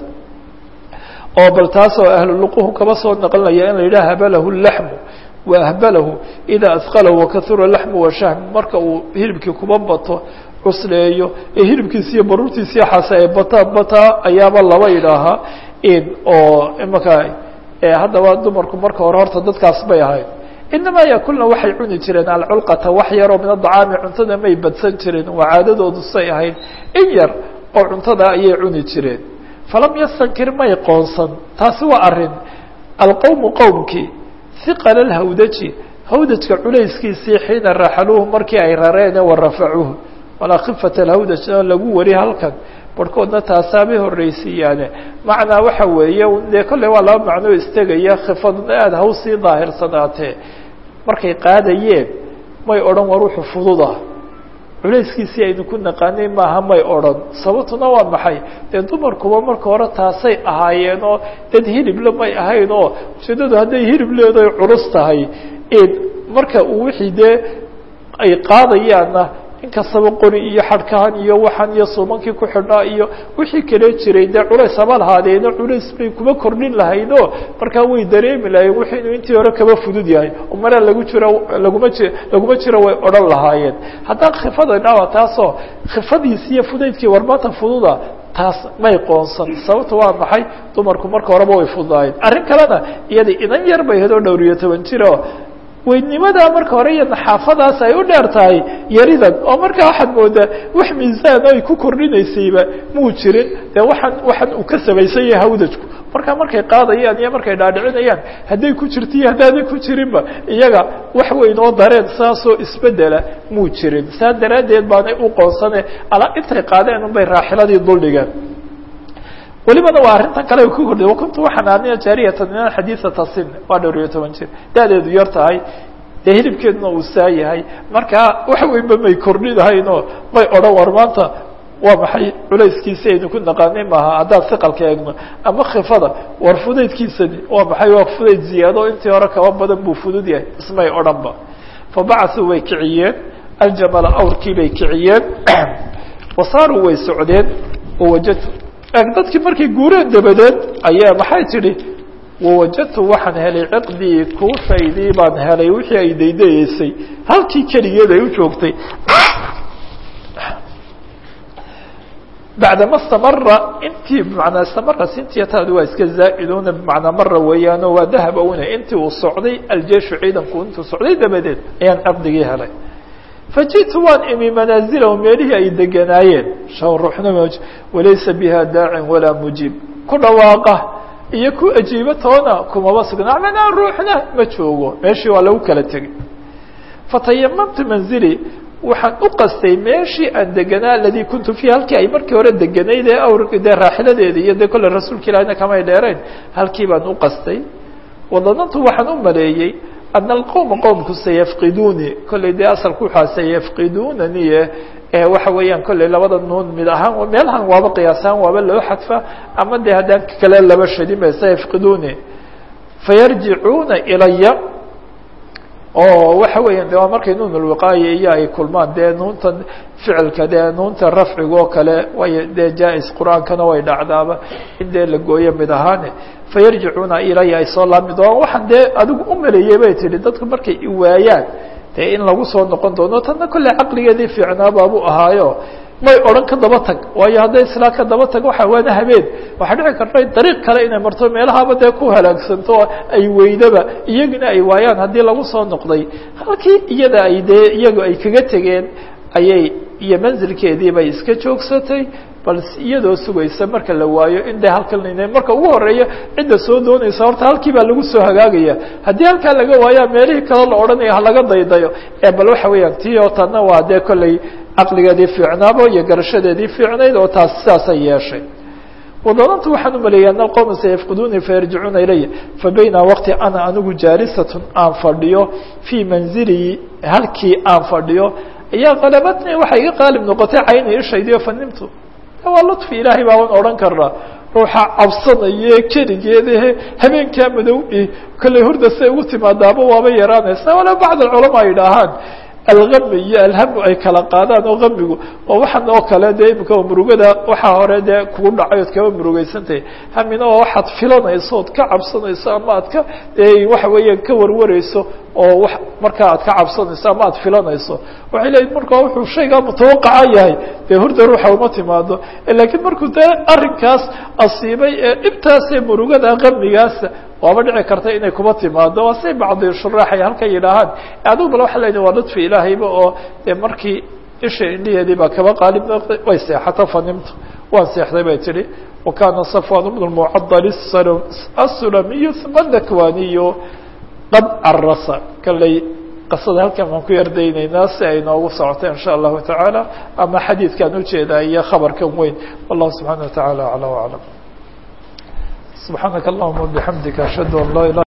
A: oo bal taasoo ahluluquhu kaba soo naqlinaya in la yidhaha habalahu laxmu waahbalahu idaa asqalahu wakahura laxmu washahmu marka uu hilibkii kuba bato cusleeyo ee hilibkiisi iyo baruurtiisiiyo xase ay bataa bataa ayaaba laba idhaahaa oo imaka haddaba dumarku marka hore horta dadkaas bay ahayd inamaa yakulna waxay cuni jireen alculqata wax yaroo min adacaami cuntada may badsan jireen waa caadadoodu say ahayd in yar oo cuntada ayay cuni jireen falam yastankir may qoonsan taasi waa arrin alqowmu qowmkii hiqala lhawdaji hawdajka culayskiisii xiina raxaluuhu markii ay rareene wa rafacuuhu walaa khifata alhawdaj lagu wari halkan barhkoodna taasaabay horreysiiyaane macnaa waxa weeye dee kolley waa laba macnoo istegaya khifadna aada hawsii daahirsanaatee markay qaadayeen may odhan war wuxuu fudud ah culayskiisii aynu ku naqaanay maaha may odhan sababtuna waa maxay dee dumarkuba marka hore taasay ahaayeen oo dad hilible may ahayn oo ujeedadu hadday hilib leedahay culus tahay marka uu wixii dee ay qaadayaanna inkastaba qori iyo xadhkahan iyo waxan iyo suumankii ku xidhnaa iyo wixii kale jiray dee culays haba lahaadeeno culays bay kuma kordhin lahayd o markaa way dareemi lahayen wixii inuu intii hore kaba fudud yahay oo maraa lagu jiro laguma ji laguma jiro way odhan lahaayeen haddaan khifada dhawa taasoo khifadiisi iyo fudaydkii war maanta fududa taas may qoonsan sababta waa maxay dumarku marka horeba way fududaayeen arrin kalena iyada idan yar bay hedoo dhowr iyo toban jiro weydnimadaa marka hore iyo naxaafadaas ay u dheer tahay yaridan oo markaa waxaad moodaa wax miisaan ay ku kordhinaysayba muu jirin dee waxaan waxaan uu ka samaysan yahay hawdajku markaa markay qaadayaan iyo markay dhaadhicinayaan hadday ku jirto iyo haddaanay ku jirinba iyaga wax weyn oo dareen saasoo isbedela muu jirin saa daraaddeed baanay u qoonsane ala intay qaadeen unbay raaxiladii duldhigeen welibana waa arrintan kale ku kordhay wakuntu waxaan aaniya jaariyatan min xadiiثata sin waa dhowr iyo toban jir da-deedu yar tahay dee hilibkeeduna uu saa yahay markaa wax weynba may kordhinahaynoo may odhan war maanta waa maxay culayskiisi aynu ku naqaanay maaha haddaan siqalka eegno ama khifada war fudaydkiisani waa maxay waa fudayd ziyaado intii hore kaba badan buu fudud yahay ismay odhanba fabacasuu way kiciyeen aljamala awrkii bay kiciyeen wasaaruu way socdeen wawajadtu dadkii markay guureen dabadeed ayaa maxay tidhi wawajadtu waxaan helay ciqdii kuushaydii baan helay wixii ay daydayeysay halkii keligeed ay u joogtay bacdama istamara intii bmanaa istamara sintiyataadu waa iska zaa'iduna bmanaa mara weeyaano waa dahab una intii uu socday aljeeshu ciidanku intuu socday dabadeed ayaan ciqdigii helay fajiئtu waan imi manaazilahu meelihii ay deganaayeen ruuxna walaysa biha daacin walaa mujiib ku dhawaaqa iyo ku ajiibo toona kumaba sugna manaa ruuxna ma joogo meeshii waa lagu kala tegay fatayamamtu manzili waxaan u qastay meeshii aan deganaa aladii kuntu fiiha halkii ay markii hore deganayd ee awr dee raaxiladeeda iyo dee kolle rasuulka ilahina kamay dheerayn halkii baan u qastay wadanantu waxaan u maleeyey ana alqowma qowmku sayafqiduuni kolley dee asalku waxaa sayafqiduunaniye waxa weeyaan kolley labada nuun mid ahaan meelahan waaba qiyaasahaan waaba loo xadfa ama dee haddaan kale laba shadin sayafqiduuni fayarjicuuna ilaya oo waxa weeyaan de waa markay nuun ulwiqaaya iyo ay kulmaan dee nuuntan ficilka dee nuunta rafciga oo kale way dee jaa-is qur-aankana way dhacdaaba in dee la gooyo mid ahaane fayarjicuuna ilaya ay soo laami doonaan waxaan dee adigu u maleeyey bay tihi dadku markay iwaayaan dee in lagu soo noqon doono tanna kolley caqligeedii fiicnaa baabuu ahaayo may odhan ka daba tag waayo hadday islaa ka daba tag waxa waana habeen waxaa dhici karta dariiq kale inay marto meelahaaba dee ku halaagsanto ay weydaba iyaguna ay waayaan haddii lagu soo noqday halkii iyada ay dee iyagu ay kaga tegeen ayay iyo manzilkeedii bay iska joogsatay bal iyadoo sugaysa marka la waayo in dee halkan marka ugu horeeya cidda soo doonaysa horta halkii baa lagu soo hagaagaya haddii halkaa laga waayaa meelihii kale la odhanaya halaga daydayo ee bal waxa weeyaan tii oo tanna waa dee kolley caqligeedii fiicnaabo iyo garashadeedii fiicnayd oo taas sidaasay yeeshay wadanantu waxaan u maleeyay ana alqowma sayafqiduuni fayarjicuuna ilaya fabayna waqti ana anigu jaalisatun aan fadhiyo fii manzilii halkii aan fadhiyo ayaa qalabadni waxay iga qaalib noqotay cayni ishaydiyo fanimtu waa lutfi ilaahay baaban odhan karnaa ruuxa cabsanaye keligeedahe habeenkaa madow kolley hurda say ugu timaadaaba waaba yaraanaysa wala bacd alculamaa ay idhaahaan algami iyo alhamu ay kala qaadaan oo gamigu oo waxan oo kale dee imika murugada waxaa hore dee kugu dhacay ood kaba murugeysantahay hamina oo waxaad filanayso ood ka cabsanayso ama aad ka waxa weeyaan ka warwareyso oo w markaa aad ka cabsanayso ama aad filanayso waxay leeyihin markaa wuxuu shaygaa mutawaqaca yahay dee hurda ruuxa uma timaado lakiin markuu dee arrinkaas asiibay ee dhibtaasee murugada gamigaasa waaba dhici karta inay kuma timaado waa say bacdi shuraax ay halka yidhaahaan adigu bal waxa leedahay waa ludfi ilaahayba oo dee markii isha indhiheedii baa kaba qaalib noqday way seexato fanimtu waan seexday bay tihi wakana safwan bnu lmucadal asulamiyu uma dakwaniyu qad carasa kalley qasada halkan baan ku yardaynaynaa si ay noogu socoto in sha allahu tacaala ama xadiidkaan ujeedaa iyo khabarkan weyn wallahu subxana wa taعala aclى وaclam subxaanaka allahuma bixamdika ashhadu an laa ilah